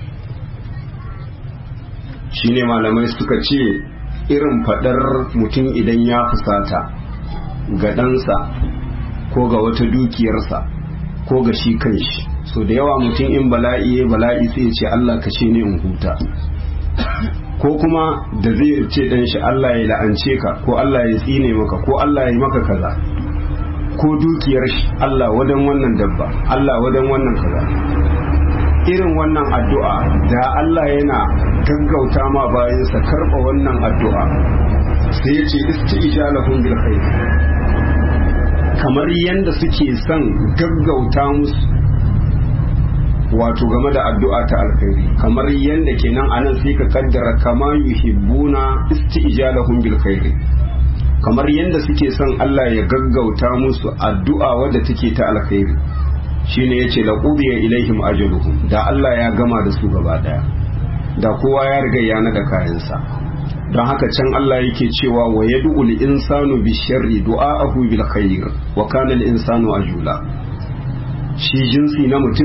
shine malamai suka ce irin fadar mutum idan ya fusata ga ɗansa ko ga wata dukiyarsa ko ga shi kanshi so da yawa mutum in bala'i ya bala'i sai ce Allah kashe ni in huta ko kuma da zai ce dan shi Allah ya la'ance ka ko Allah ya tsine maka ko Allah ya maka kaza ko dukiyar shi Allah wadan wannan dabba Allah wadan wannan kaza irin wannan addu'a da Allah yana gaggauta ma bayansa karɓa wannan addu'a sai ya ce isti'jalahum bil khair kamar yanda suke son gaggauta musu wato game da addu'a ta alkhairi kamar yanda kenan anan sai ka kaddara kama yuhibbuna isti'jalahum bil khair kamar yadda suke son Allah ya gaggauta musu addu'a wadda take ta alkhairi shine yace la qudiya ilaihim ajaluhum da Allah ya gama da su gaba daya da kowa ya riga ya nada kayansa don haka can Allah yake cewa wa yad'u insanu bi sharri du'a'ahu bil khair wa kana al insanu ajula shi jinsi na mutum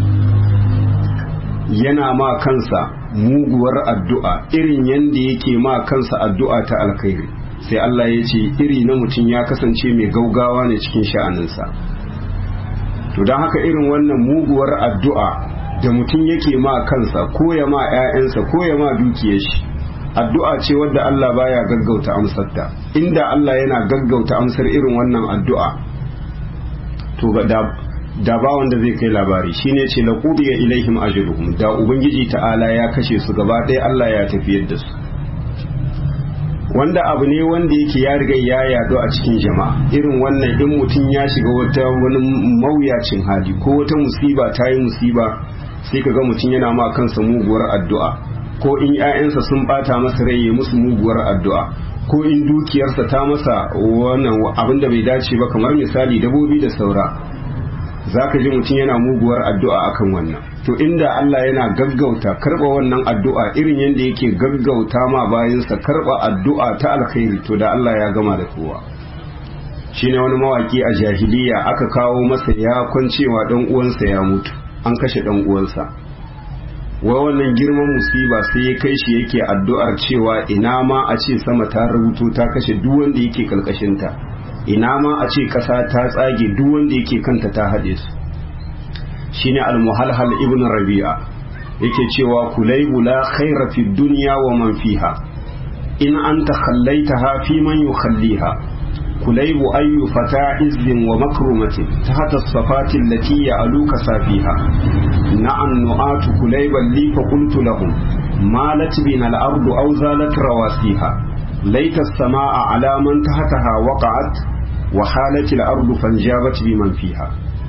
yana ma kansa muguwar addu'a irin yadda yake ma kansa addu'a ta alkhairi sai Allah ya ce iri na mutum ya kasance mai gaugawa ne cikin sha'aninsa to don haka irin wannan muguwar addu'a da mutum yake ma kansa ko ya ma 'ya'yansa ko ya ma dukiyar shi addu'a ce wadda Allah baya gaggauta amsarta inda Allah yana gaggauta amsar irin wannan addu'a to da da ba wanda zai kai labari shine ce la qudiya ilaihim ajruhum da ubangiji ta'ala ya kashe su gaba ɗaya Allah ya tafiyar da su wanda abu ne wanda yake ya riga ya yado a cikin jama'a irin wannan in mutum ya shiga wata wani mawuyacin hali ko wata musiba ta yi musiba sai ka ga mutum yana ma kansa muguwar addu'a ko in 'ya'yansa sun bata masa rai ya musu muguwar addu'a ko in dukiyarsa ta masa wannan abin da bai dace ba kamar misali dabobi da saura za ka ji mutum yana muguwar addu'a akan wannan to inda Allah yana gaggauta karɓa wannan addu'a irin yadda yake gaggauta ma bayansa karɓa addu'a ta alkhairi to da Allah ya gama da kowa shine wani mawaki a jahiliya aka kawo masa ya kwancewa dan uwansa ya mutu an kashe dan uwansa wai wannan girman musiba sai ya kai shi yake addu'ar cewa ina ma a ce sama ta rubuto ta kashe duk wanda yake kalkashinta ina ma a ce ƙasa ta tsage duk wanda yake kanta ta haɗe su shine al-muhalhal ibn rabi'a yake cewa kulaybu la khaira fi dunya wa man fiha in anta khallaitaha fi man yukhalliha kulaybu ayyu fata izzin wa makrumatin tahta as-safati allati ya'luka safiha na'an nu'atu kulayban li fa qultu lahum malat bina al-ardu aw zalat rawasiha laita as-samaa ala man tahtaha waqa'at wa halat al-ardu fanjabat biman fiha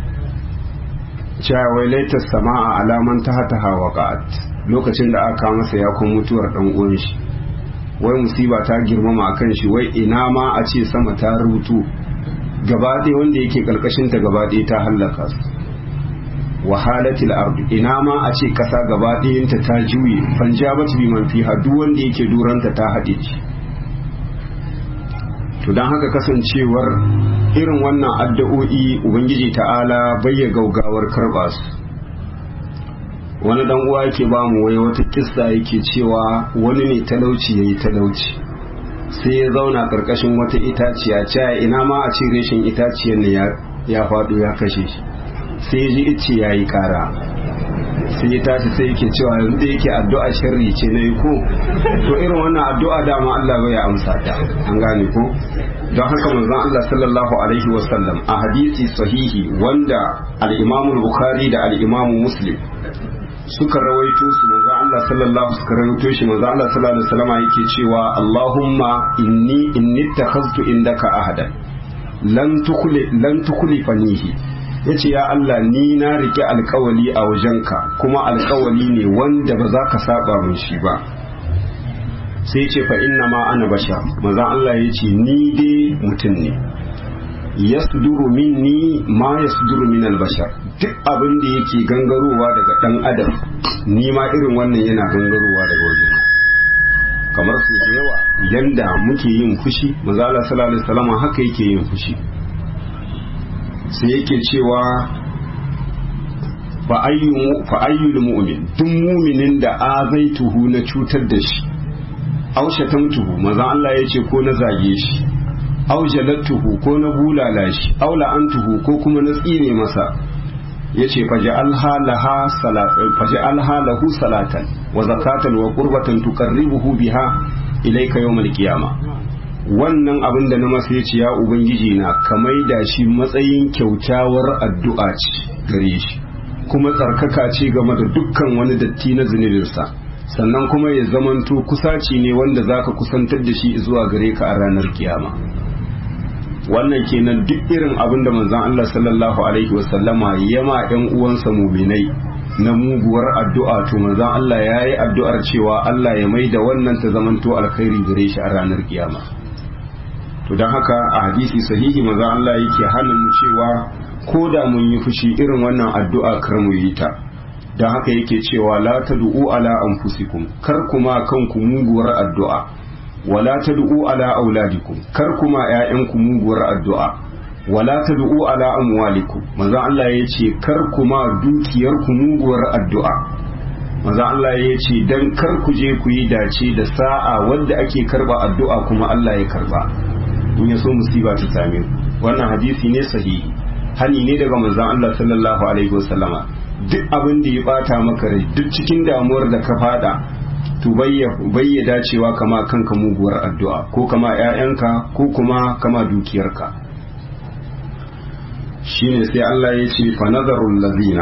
cewa wai laitar sama'a alaman ta hata hawa lokacin da aka masa ya kun mutuwar dan uwan shi wai musiba ta girmama akan shi wai ina ma a ce sama ta rutu gaba ɗaya wanda yake karkashin ta gaba ɗaya ta hallaka su wahalatil ardu ina ma a ce kasa gaba ɗayanta ta juye fanjabat bi man fiha duk wanda yake duranta ta haɗe shi to don haka kasancewar irin wannan addu'o'i ubangiji ta'ala bayya gaugawar karba su wani dan uwa yake ba mu wai wata kissa yake cewa wani ne talauci yayi talauci sai ya zauna karkashin wata itaciya caya ina ma a ce reshen itaciyar ne ya faɗo ya kashe shi sai ya ji ice ya yi kara sai ya tashi sai yake cewa yanzu da yake addu'a sharri ce na yi ko to irin wannan addu'a dama Allah bai ya amsa ta an gane ko don haka manzon Allah sallallahu alaihi wa sallam a hadisi sahihi wanda al-Imam Bukhari da al-Imam Muslim suka rawaito su manzon Allah sallallahu suka rawaito shi manzon Allah sallallahu alaihi wasallam yake cewa Allahumma inni inni takhaztu indaka ahadan lan tukuli lan tukulifanihi yace ya Allah ni na rike alkawali a wajenka kuma alkawali ne wanda ba za ka saba min shi ba sai ce fa inna ma ana bashar manzon Allah yace ni dai mutum ne yasduru minni ma yasduru min albashar duk abin da yake gangarowa daga dan adam ni ma irin wannan yana gangarowa daga wajen kamar su da yawa yanda muke yin fushi manzo Allah sallallahu alaihi wasallam haka yake yin fushi sai yake cewa fa ayyu fa ayyul mu'min duk mu'minin da azaituhu na cutar da shi aushatamtuhu manzo Allah yace ko na zage shi aw jalattuhu ko na bulala shi aw la'antuhu ko kuma na tsine masa yace faj'alha laha salatan faj'alha lahu salatan wa zakatan wa qurbatan tuqarribuhu biha ilayka yawmal qiyama wannan abin da na masa yace ya ubangiji na kamai da shi matsayin kyaukyawar addu'a ce gare shi kuma tsarkaka ce game da dukkan wani datti na zunubinsa sannan kuma ya zamanto kusaci ne wanda zaka kusantar da shi zuwa gare ka a ranar kiyama wannan kenan duk irin abin da manzon Allah sallallahu alaihi wasallama ya ma ɗan uwansa muminai na muguwar addu'a to manzon Allah ya yi addu'ar cewa Allah ya mai da wannan ta zamanto alkhairi gare shi a ranar kiyama to don haka a hadisi sahihi maza Allah yake hannun mu cewa ko da mun yi fushi irin wannan addu'a kar mu yi ta don haka yake cewa la tad'u ala anfusikum kar kuma kanku muguwar addu'a wala tad'u ala auladikum kar kuma ƴaƴanku muguwar addu'a wala tad'u ala amwalikum manzo Allah yace kar kuma dukiyarku muguwar addu'a manzo Allah yace dan kar ku je ku yi dace da sa'a wanda ake karba addu'a kuma Allah ya karba in ya so musiba ta same ku wannan hadisi ne sahihi hani ne daga manzon Allah sallallahu alaihi wasallama duk abin da ya bata maka rai duk cikin damuwar da ka fada to bayya dacewa kama kanka muguwar addu'a ko kama ‘ya'yanka ko kuma kama dukiyarka shine sai Allah ya ce fanazarun lazina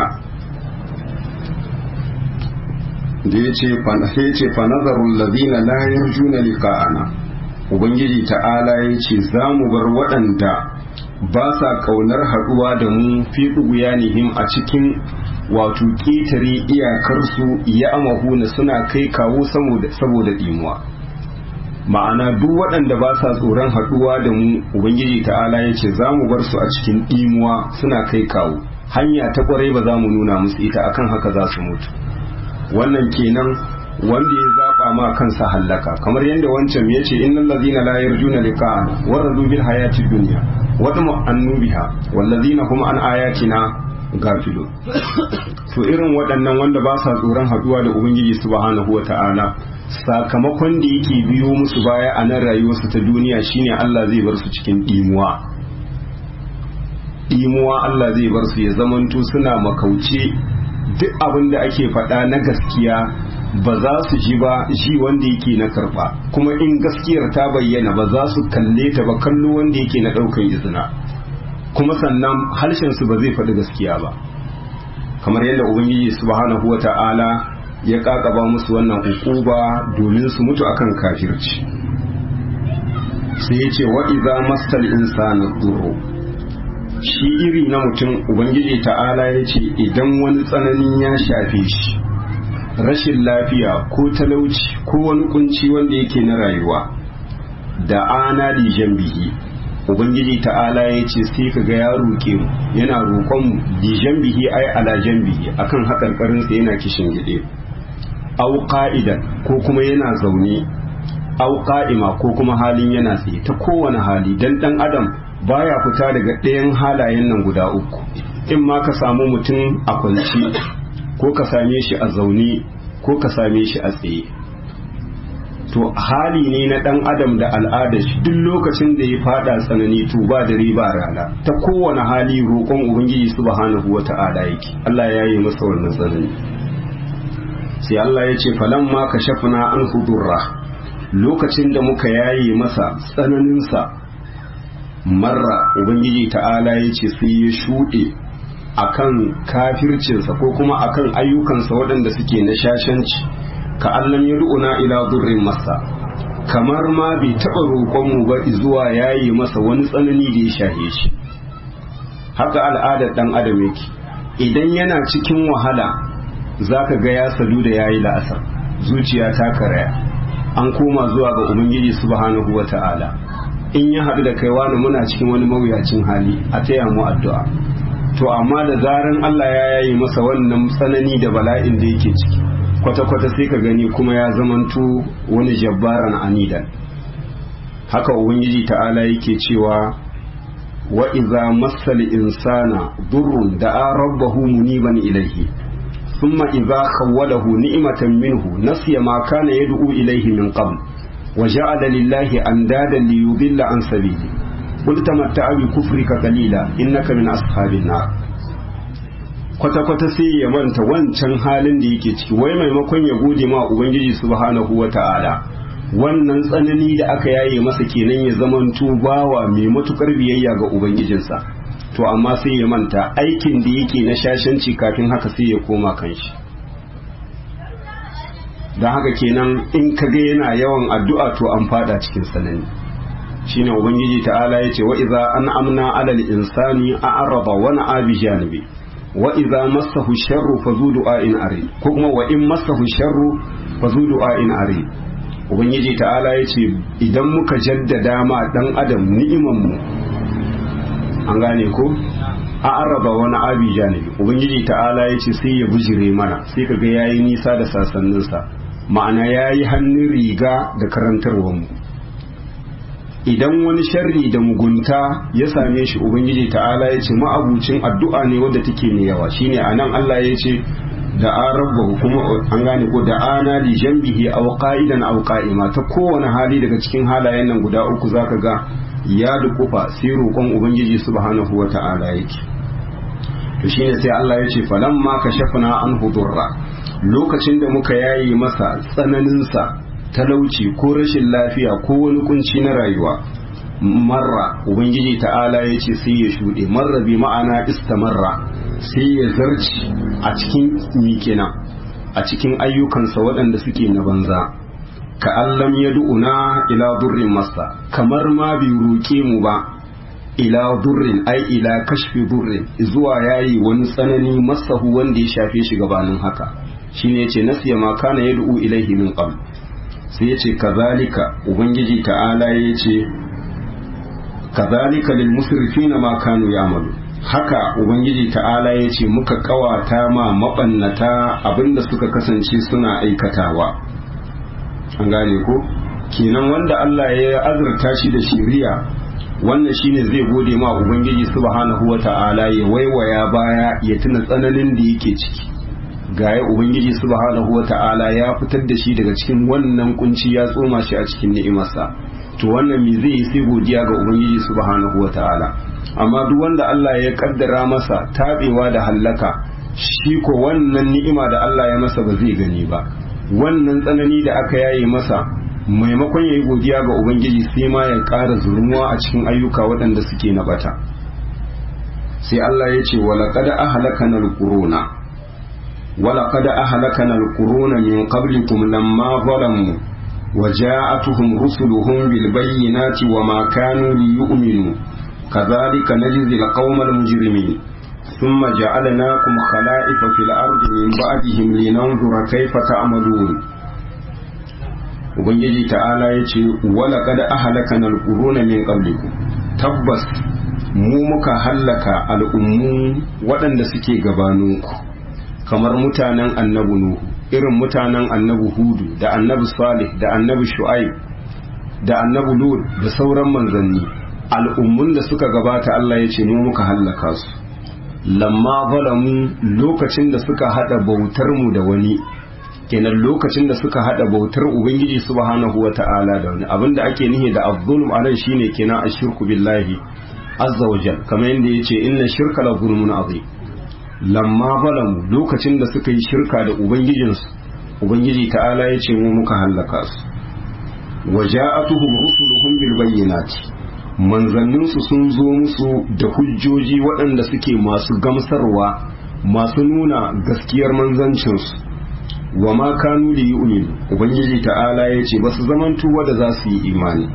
da ya ce fanazarun lazina layar juna liƙa'ana ubangiji ta'ala ya ce za mu bar waɗanda ba sa ƙaunar haɗuwa da mu fi ɗuguyanihim a cikin wato ƙetare iyakarsu ya amahuna suna kai kawo saboda ɗimuwa ma'ana duk waɗanda ba sa tsoron haɗuwa da mu ubangiji ta'ala ya ce za mu bar su a cikin ɗimuwa suna kai kawo hanya ta ƙwarai ba za mu nuna musu ita akan haka za su mutu wannan kenan wanda ya zaɓa ma kansa hallaka kamar yadda wancan ya ce innal ladina la yarjuna liqa'ana wa radu bil hayati dunya wa tama'annu biha wal ladina hum an ayatina gafilo to irin waɗannan wanda ba sa tsoron haɗuwa da ubangiji subhanahu wa ta'ala sakamakon da yake biyo musu baya a nan rayuwarsu ta duniya shine Allah zai bar su cikin ɗimuwa ɗimuwa Allah zai bar su ya zamanto suna makauce duk abin da ake faɗa na gaskiya ba za su ji ba ji wanda yake na karɓa kuma in gaskiyar ta bayyana ba za su kalle ta ba kallo wanda yake na ɗaukan izina kuma sannan harshensu ba zai faɗi gaskiya ba kamar yadda ubangiji subhanahu wata'ala ya kakaba musu wannan hukuba domin su mutu akan kafirci sai ya ce wa iza mastal insana dhurru shi iri na mutum ubangiji ta'ala ya ce idan wani tsanani ya shafe shi rashin lafiya ko talauci ko wani kunci wanda yake na rayuwa da ana lijan bihi ubangiji ta'ala ya ce sai ka ga ya roƙe mu yana roƙon mu lijan bihi ai ala bihi akan haƙarƙarin sa yana kishin gide au qa'idan ko kuma yana zaune au qa'ima ko kuma halin yana tsaye ta kowane hali dan dan adam baya fita daga ɗayan halayen nan guda uku in ma ka samu mutum a kwanci ko ka same shi a zaune ko ka same shi a tsaye to hali ne na ɗan adam da al'adar shi duk lokacin da ya fada tsanani to ba da riba rana ta kowane hali roƙon ubangiji subhanahu wa ta'ala yake Allah ya yi masa wannan tsanani sai Allah ya ce falamma kashafna an hudurra lokacin da muka yaye masa tsananinsa marra ubangiji ta'ala ya ce sai ya shuɗe akan kafircinsa ko kuma akan ayyukansa waɗanda suke na shashanci ka allam ya du'una ila durrin masa kamar ma bai taɓa roƙonmu ba zuwa yayi masa wani tsanani da ya shahe shi haka al'adar ɗan adam yake idan yana cikin wahala zaka ga ya sadu da yayi la'asar zuciya ta karaya an koma zuwa ga ubangiji subhanahu wata'ala in ya haɗu da kai wani muna cikin wani mawuyacin hali a taya mu addu'a to amma da zaran Allah ya yayi masa wannan tsanani da bala'in da yake ciki kwata-kwata sai ka gani kuma ya zamanto wani jabbaran anidan haka ubangiji ta'ala yake cewa wa iza massal insana durrun da'a rabbahu muniban ilaihi thumma idza khawwalahu ni'matan minhu nasiya ma kana yad'u ilaihi min qabl wa ja'ala lillahi andadan liyudilla an sabili qul tamatta'a bi kufrika qalila innaka min ashabin nar kwata-kwata sai ya manta wancan halin da yake ciki wai maimakon ya gode ma ubangiji subhanahu wa ta'ala wannan tsanani da aka yaye masa kenan ya zamanto bawa mai matukar biyayya ga ubangijinsa to amma sai ya manta aikin da yake na shashanci kafin haka sai ya koma kanshi don haka kenan in ka ga yana yawan addu'a to an fada cikin tsanani shine ubangiji ta'ala ya ce wa iza an amna alal insani a araba wani abi janibi wa idza massahu sharru fa zu du'ain ari ko kuma wa in massahu sharru fa zu du'ain ari ubangiji ta'ala ya ce idan muka jaddada ma dan adam ni'imanmu an gane ko a araba wani abi janibi ubangiji ta'ala ya ce sai ya bujire mana sai ka ga yayi nisa da sasanninsa ma'ana yayi hannun riga da karantarwarmu idan wani sharri da mugunta ya same shi ubangiji ta'ala ya ce ma'abucin addu'a ne wadda take mai yawa shine anan Allah ya ce da an rabba kuma an gane ko da ana li jambihi aw qa'idan aw qa'ima ta kowane hali daga cikin halayen nan guda uku zaka ga ya dukufa sai roƙon ubangiji subhanahu wata'ala yake to shine sai Allah ya ce falamma kashafna an hudurra lokacin da muka yayi masa tsananin sa talauci ko rashin lafiya ko wani kunci na rayuwa marra ubangiji ta'ala ya ce sai ya shuɗe marra bi ma'ana istamarra sai ya zarci a cikin kenan a cikin ayyukansa waɗanda suke na banza ka allam ya du'una ila durrin masa kamar ma bai roƙe mu ba ila durrin ai ila kashfi durrin zuwa yayi wani tsanani masahu wanda ya shafe shi gabanin haka shine yace nasiya ma kana yad'u ilaihi min qabl sai yace kazalika ubangiji ta'ala yace kazalika lil musrifina ma kanu ya'malu haka ubangiji ta'ala yace muka kawata ma mabannata abinda suka kasance suna aikatawa an gane ko kenan wanda Allah ya azurta shi da shiriya wannan shine zai gode ma ubangiji subhanahu wata'ala ya waiwaya baya ya tuna tsananin da yake ciki gaya ubangiji subhanahu wata'ala ya fitar da shi daga cikin wannan kunci ya tsoma shi a cikin ni'imarsa to wannan me zai yi sai godiya ga ubangiji subhanahu wata'ala amma duk wanda Allah ya kaddara masa tabewa da hallaka shi ko wannan ni'ima da Allah ya masa ba zai gani ba wannan tsanani da aka yaye masa maimakon ya yi godiya ga ubangiji sai ma ya ƙara zurmuwa a cikin ayyuka waɗanda suke na bata sai Allah ya ce walaƙada ahalakana alƙuruna walaƙada ahalakana alƙuruna min qablikum lamma zalamu وجاءتهم رسلهم بالبينات وما كانوا ليؤمنوا كذلك نجزي القوم المجرمين ثم جعلناكم خلائف في الأرض من بعدهم لننظر كيف تعملون ubangiji ta'ala ya ce wala kada ahalaka na alƙuruna min qablikum tabbas mu muka hallaka al'ummu waɗanda suke gabaninku kamar mutanen annabi nuhu irin mutanen annabi hudu da annabi salih da annabi shu'aib da annabi lut da sauran manzanni al'ummun da suka gabata Allah ya ce mu muka hallaka su lamma zalamu lokacin da suka hada bautar mu da wani kenan lokacin da suka hada bautar ubangiji subhanahu wata'ala da wani abinda ake nihi da az-zulm anan shine kenan ashirku billahi azza wajal kamar yadda yace inna shirka la zulmun azim lamma zalamu lokacin da suka yi shirka da ubangijinsu ubangiji ta'ala yace mu muka hallaka su waja'atuhum rusuluhum bil bayyinati manzanninsu sun zo musu da hujjoji waɗanda suke masu gamsarwa masu nuna gaskiyar manzancinsu wa ma kanu li yu'minu ubangiji ta'ala ya ce ba su zamantu wanda za su yi imani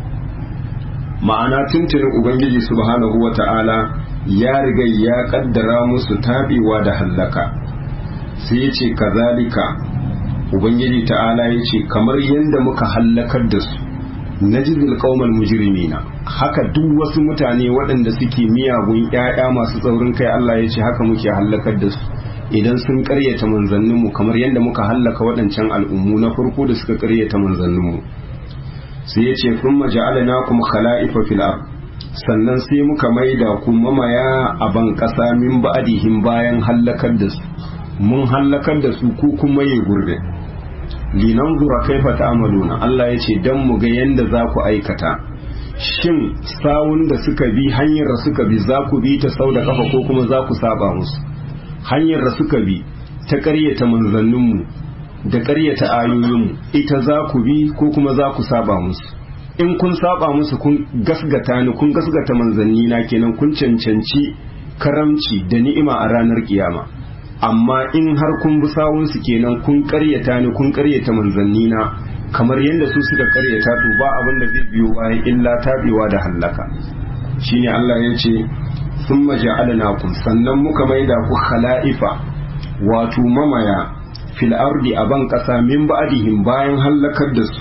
ma'ana tuntunin ubangiji subhanahu wa ta'ala ya riga ya kaddara musu tabewa da hallaka sai ya ce kazalika ubangiji ta'ala ya ce kamar yadda muka hallakar da su najizil qaumal mujrimina haka duk wasu mutane waɗanda suke miyagun ƴaƴa masu tsaurin kai Allah ya ce haka muke hallakar da su idan sun ƙaryata manzanninmu kamar yadda muka hallaka waɗancan al'ummu na farko da suka ƙaryata manzanninmu sai ya ce kun maja'alnakum khala'ifa fil ard sannan sai muka maida ku mamaya a ban ƙasa min ba'dihim bayan hallakar da su mun hallakar da su ku kuma yi gurbe linanzura kaifa ta'maluna Allah ya ce dan mu ga yanda za ku aikata shin sawun da suka bi hanyar da suka bi za ku bi ta sau da kafa ko kuma za ku saba musu hanyar da suka bi ta ƙaryata manzanninmu da ƙaryata ayoyinmu ita za ku bi ko kuma za ku saba musu in kun saba musu kun gasgata ni kun gasgata manzanni na kenan kun cancanci karamci da ni'ima a ranar kiyama amma in har kun bi sawunsu kenan kun karyata ni kun karyata manzanni na kamar yadda su suka karyata to ba abin da zai biyo bayan illa tabewa da hallaka shine Allah ya ce summa ja'alnakum sannan muka maida ku khala'ifa wato mamaya fil ardi a ban kasa min ba'dihim bayan hallakar da su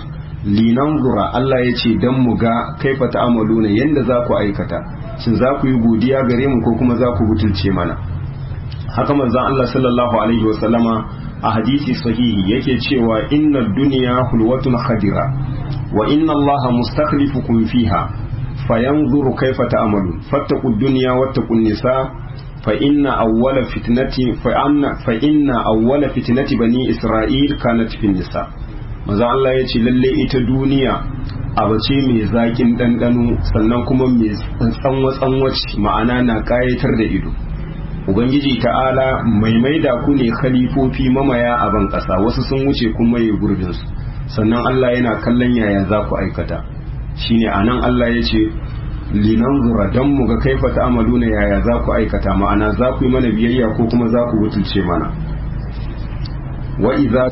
linanzura Allah ya ce dan mu ga kaifa ta'amaluna yanda za ku aikata shin za ku yi godiya gare mu ko kuma za ku butulce mana haka manzon Allah sallallahu alaihi wasallama a hadisi sahihi yake cewa inna dunya hulwatun khadira wa inna Allah mustakhlifukum fiha fayanzuru kaifa ta'malun fattaqu dunya wattaqun nisa fa inna awwala fitnati fa anna fa inna awwala fitnati bani isra'il kanat fi nisa manzo Allah ya ce lalle ita duniya abu ce mai zakin ɗanɗano sannan kuma mai tsanwa tsanwaci ma'ana na ƙayatar da ido ubangiji ta'ala mai maida ku ne khalifofi mamaya a ban ƙasa wasu sun wuce kun maye gurbinsu sannan Allah yana kallon yaya za ku aikata shine anan Allah ya ce linanzura dan mu ga kaifa ta'amaluna yaya za ku aikata ma'ana za ku yi mana biyayya ko kuma za ku butulce mana wa idza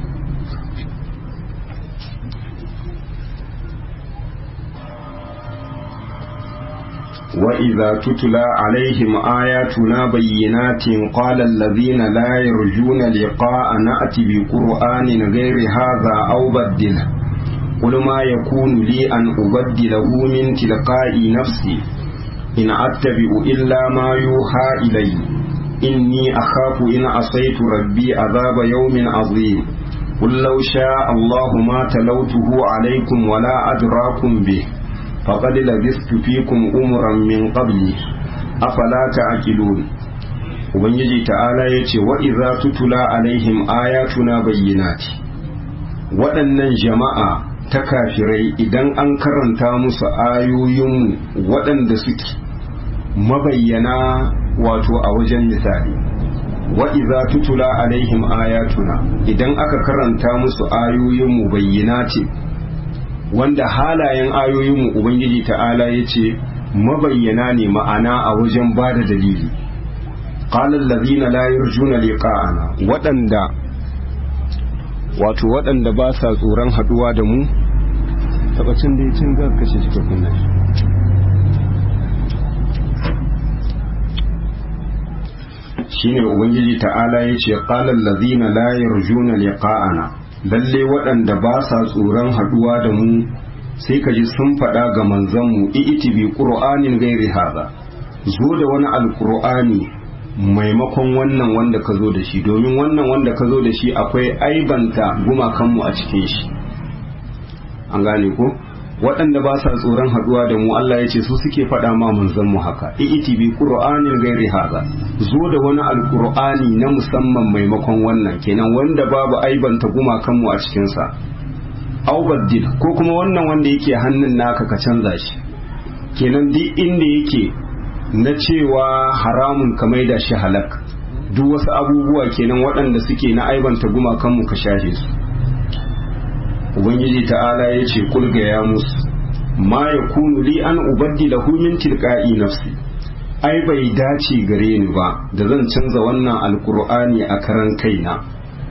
وإذا تتلى عليهم آياتنا بينات قال الذين لا يرجون لقاء نأتي بقرآن غير هذا أو بدله قل ما يكون لي أن أبدله من تلقاء نفسي إن أتبع إلا ما يوحى إلي إني أخاف إن عصيت ربي عذاب يوم عظيم قل لو شاء الله ما تلوته عليكم ولا أدراكم به فقد لبثت فيكم أمرا من قبلي أفلا تعقلون Ubangiji ta'ala ya ce wa iza tutula alaihim ayatuna bayyinati waɗannan jama'a ta kafirai idan an karanta musu ayoyinmu waɗanda suke mabayyana wato a wajen misali wa iza tutula alaihim ayatuna idan aka karanta musu ayoyinmu bayyinati wanda halayen ayoyinmu ubangiji ta'ala ya ce mabayyana ne ma'ana a wajen ba da dalili ƙalar lazina la yarjuna liqa'ana waɗanda wato waɗanda ba sa tsoron haɗuwa da mu tabbacin da ya cin ga kashe shi kunna shine ubangiji ta'ala ya ce ƙalar lazina la yarjuna liqa'ana lalle waɗanda ba sa tsoron haɗuwa da mu sai ka ji sun faɗa ga manzanmu i'iti bi ƙur'anin gairi haza zo da wani alƙur'ani maimakon wannan wanda ka zo da shi domin wannan wanda ka zo da shi akwai aibanta gumakanmu a cikin shi an gane ko waɗanda ba sa tsoron haɗuwa da mu Allah ya ce su suke faɗa ma manzanmu haka i'iti bi ƙur'anin gairi haza zo da wani alƙur'ani na musamman maimakon wannan kenan wanda babu aibanta gumakanmu a cikinsa aubaddil ko kuma wannan wanda yake hannun naka ka canza shi kenan duk inda yake na cewa haramun ka maida shi halak duk wasu abubuwa kenan waɗanda suke na aibanta gumakanmu ka shafe su ubangiji ta'ala ya ce kulga ya musu ma ya kunu li an ubaddila min tilqa'i nafsi ai bai dace gare ni ba da zan canza wannan alkur'ani a karan kaina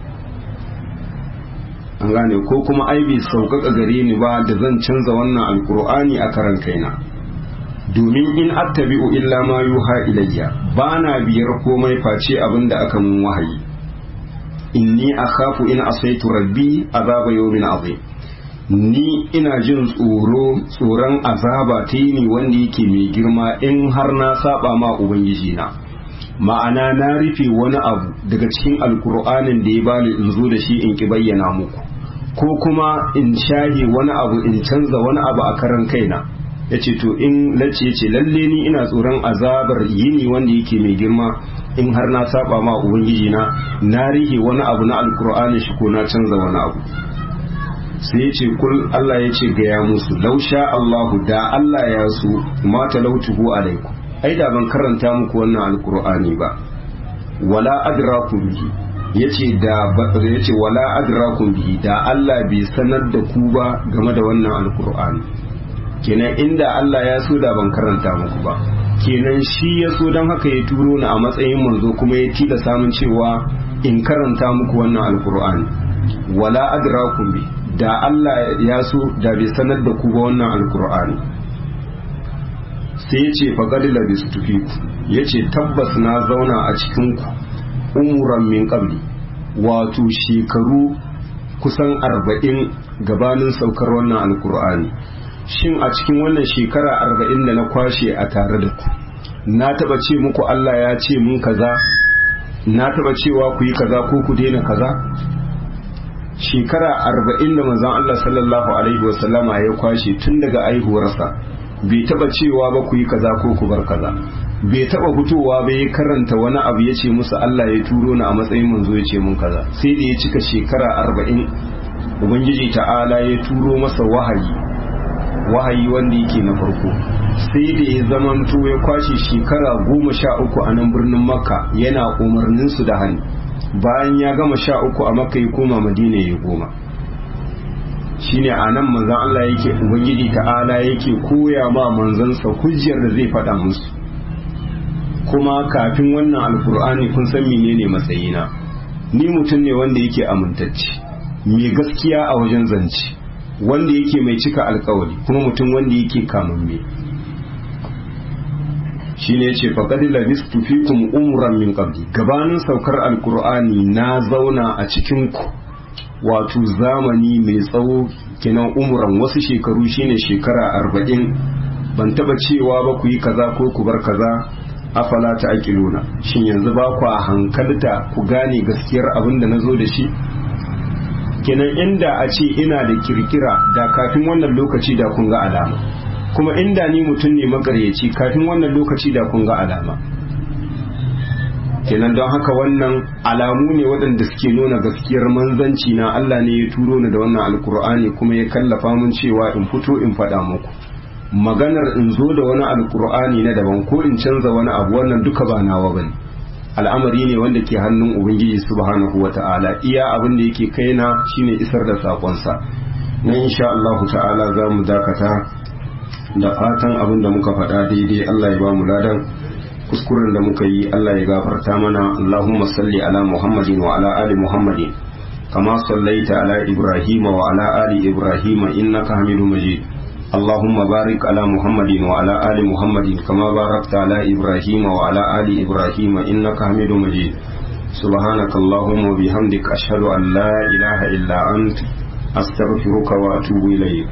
an gane ko kuma ai bai sauƙaƙa gare ni ba da zan canza wannan alkur'ani a karan kaina domin in attabi'u illa ma yuha ilayya ba na biyar komai face abin da aka mun wahayi inni akhafu in asaitu rabbi azaba yawmin azim ni ina jin tsoro tsoron azaba ta yi wanda yake mai girma in har na saba ma ubangiji na ma'ana na rufe wani abu daga cikin alkur'anin da ya bani in zo da shi in ki bayyana muku ko kuma in shahe wani abu in canza wani abu a karan kaina ya ce to in lace ce lalle ni ina tsoron azabar yini wanda yake mai girma in har na saba ma ubangiji na na rihe wani abu na alkur'ani shi ko na canza wani abu sai ya ce kul Allah ya ce gaya musu lausha Allahu da Allah ya so ma talautuhu alaikum ai da ban karanta muku wannan alkur'ani ba wala adrakum bihi yace da yace wala adrakum bihi da Allah bai sanar da ku ba game da wannan alkur'ani kenan inda Allah ya so da ban karanta muku ba kenan shi ya so don haka ya turo ni a matsayin manzo kuma ya tila samun cewa in karanta muku wannan alkur'ani wala adrakum bi da Allah ya so da bai sanar da ku ba wannan alkur'ani sai ya ce faqad labistu fiku yace tabbas na zauna a cikin ku umuran min qabli wato shekaru kusan arba'in gabanin saukar wannan alkur'ani shin a cikin wannan shekara arba'in da na kwashe a tare da ku na taba ce muku Allah ya ce mun kaza na taba cewa ku yi kaza ko ku daina kaza shekara arba'in da manzon Allah sallallahu alaihi wasallama ya kwashe tun daga aihuwarsa bai taba cewa ba ku yi kaza ko ku bar kaza bai taba fitowa ba ya karanta wani abu ya ce musu Allah ya turo ni a matsayin manzo ya ce mun kaza sai da ya cika shekara arba'in ubangiji ta'ala ya turo masa wahayi wahayi wanda yake na farko sai da ya zamanto ya kwashe shekara goma sha uku a nan birnin makka yana umarnin su da hannu bayan ya gama sha uku a makka ya koma madina ya goma shine a nan manzan Allah yake ubangiji ta'ala yake koya ma manzansa hujjar da zai faɗa musu kuma kafin wannan alkur'ani kun san menene matsayina ni mutum ne wanda yake amintacce mai gaskiya a wajen zance wanda yake mai cika alkawari kuma mutum wanda yake kamamme shine yace faqad labistu fikum umran min qabli gabanin saukar alkur'ani na zauna a cikin ku wato zamani mai tsawo kenan umuran wasu shekaru shine shekara arba'in ban taba cewa ba ku yi kaza ko ku bar kaza afala ta aqiluna shin yanzu ba ku hankalta ku gane gaskiyar abin da nazo da shi kenan inda a ce ina da kirkira da kafin wannan lokaci da kun ga alama kuma inda ni mutum ne makaryaci kafin wannan lokaci da kun ga alama kenan don haka wannan alamu ne waɗanda suke nuna gaskiyar manzanci na Allah ne ya turo ni da wannan alkur'ani kuma ya kallafa mun cewa in fito in faɗa muku maganar in zo da wani alkur'ani na daban ko in canza wani abu wannan duka ba nawa bane al'amari ne wanda ke hannun ubangiji subhanahu wata'ala iya abin da yake kaina shine isar da sakonsa na insha Allah ta'ala za mu dakata da fatan abin da muka faɗa daidai Allah ya ba mu ladan kuskuren da muka yi Allah ya gafarta mana Allahumma salli ala Muhammadin wa ala ali Muhammadin kama sallaita ala Ibrahim wa ala ali Ibrahim innaka Hamidum Majid اللهم بارك على محمد وعلى آل محمد كما باركت على إبراهيم وعلى آل إبراهيم إنك حميد مجيد سبحانك اللهم وبحمدك أشهد أن لا إله إلا أنت أستغفرك وأتوب إليك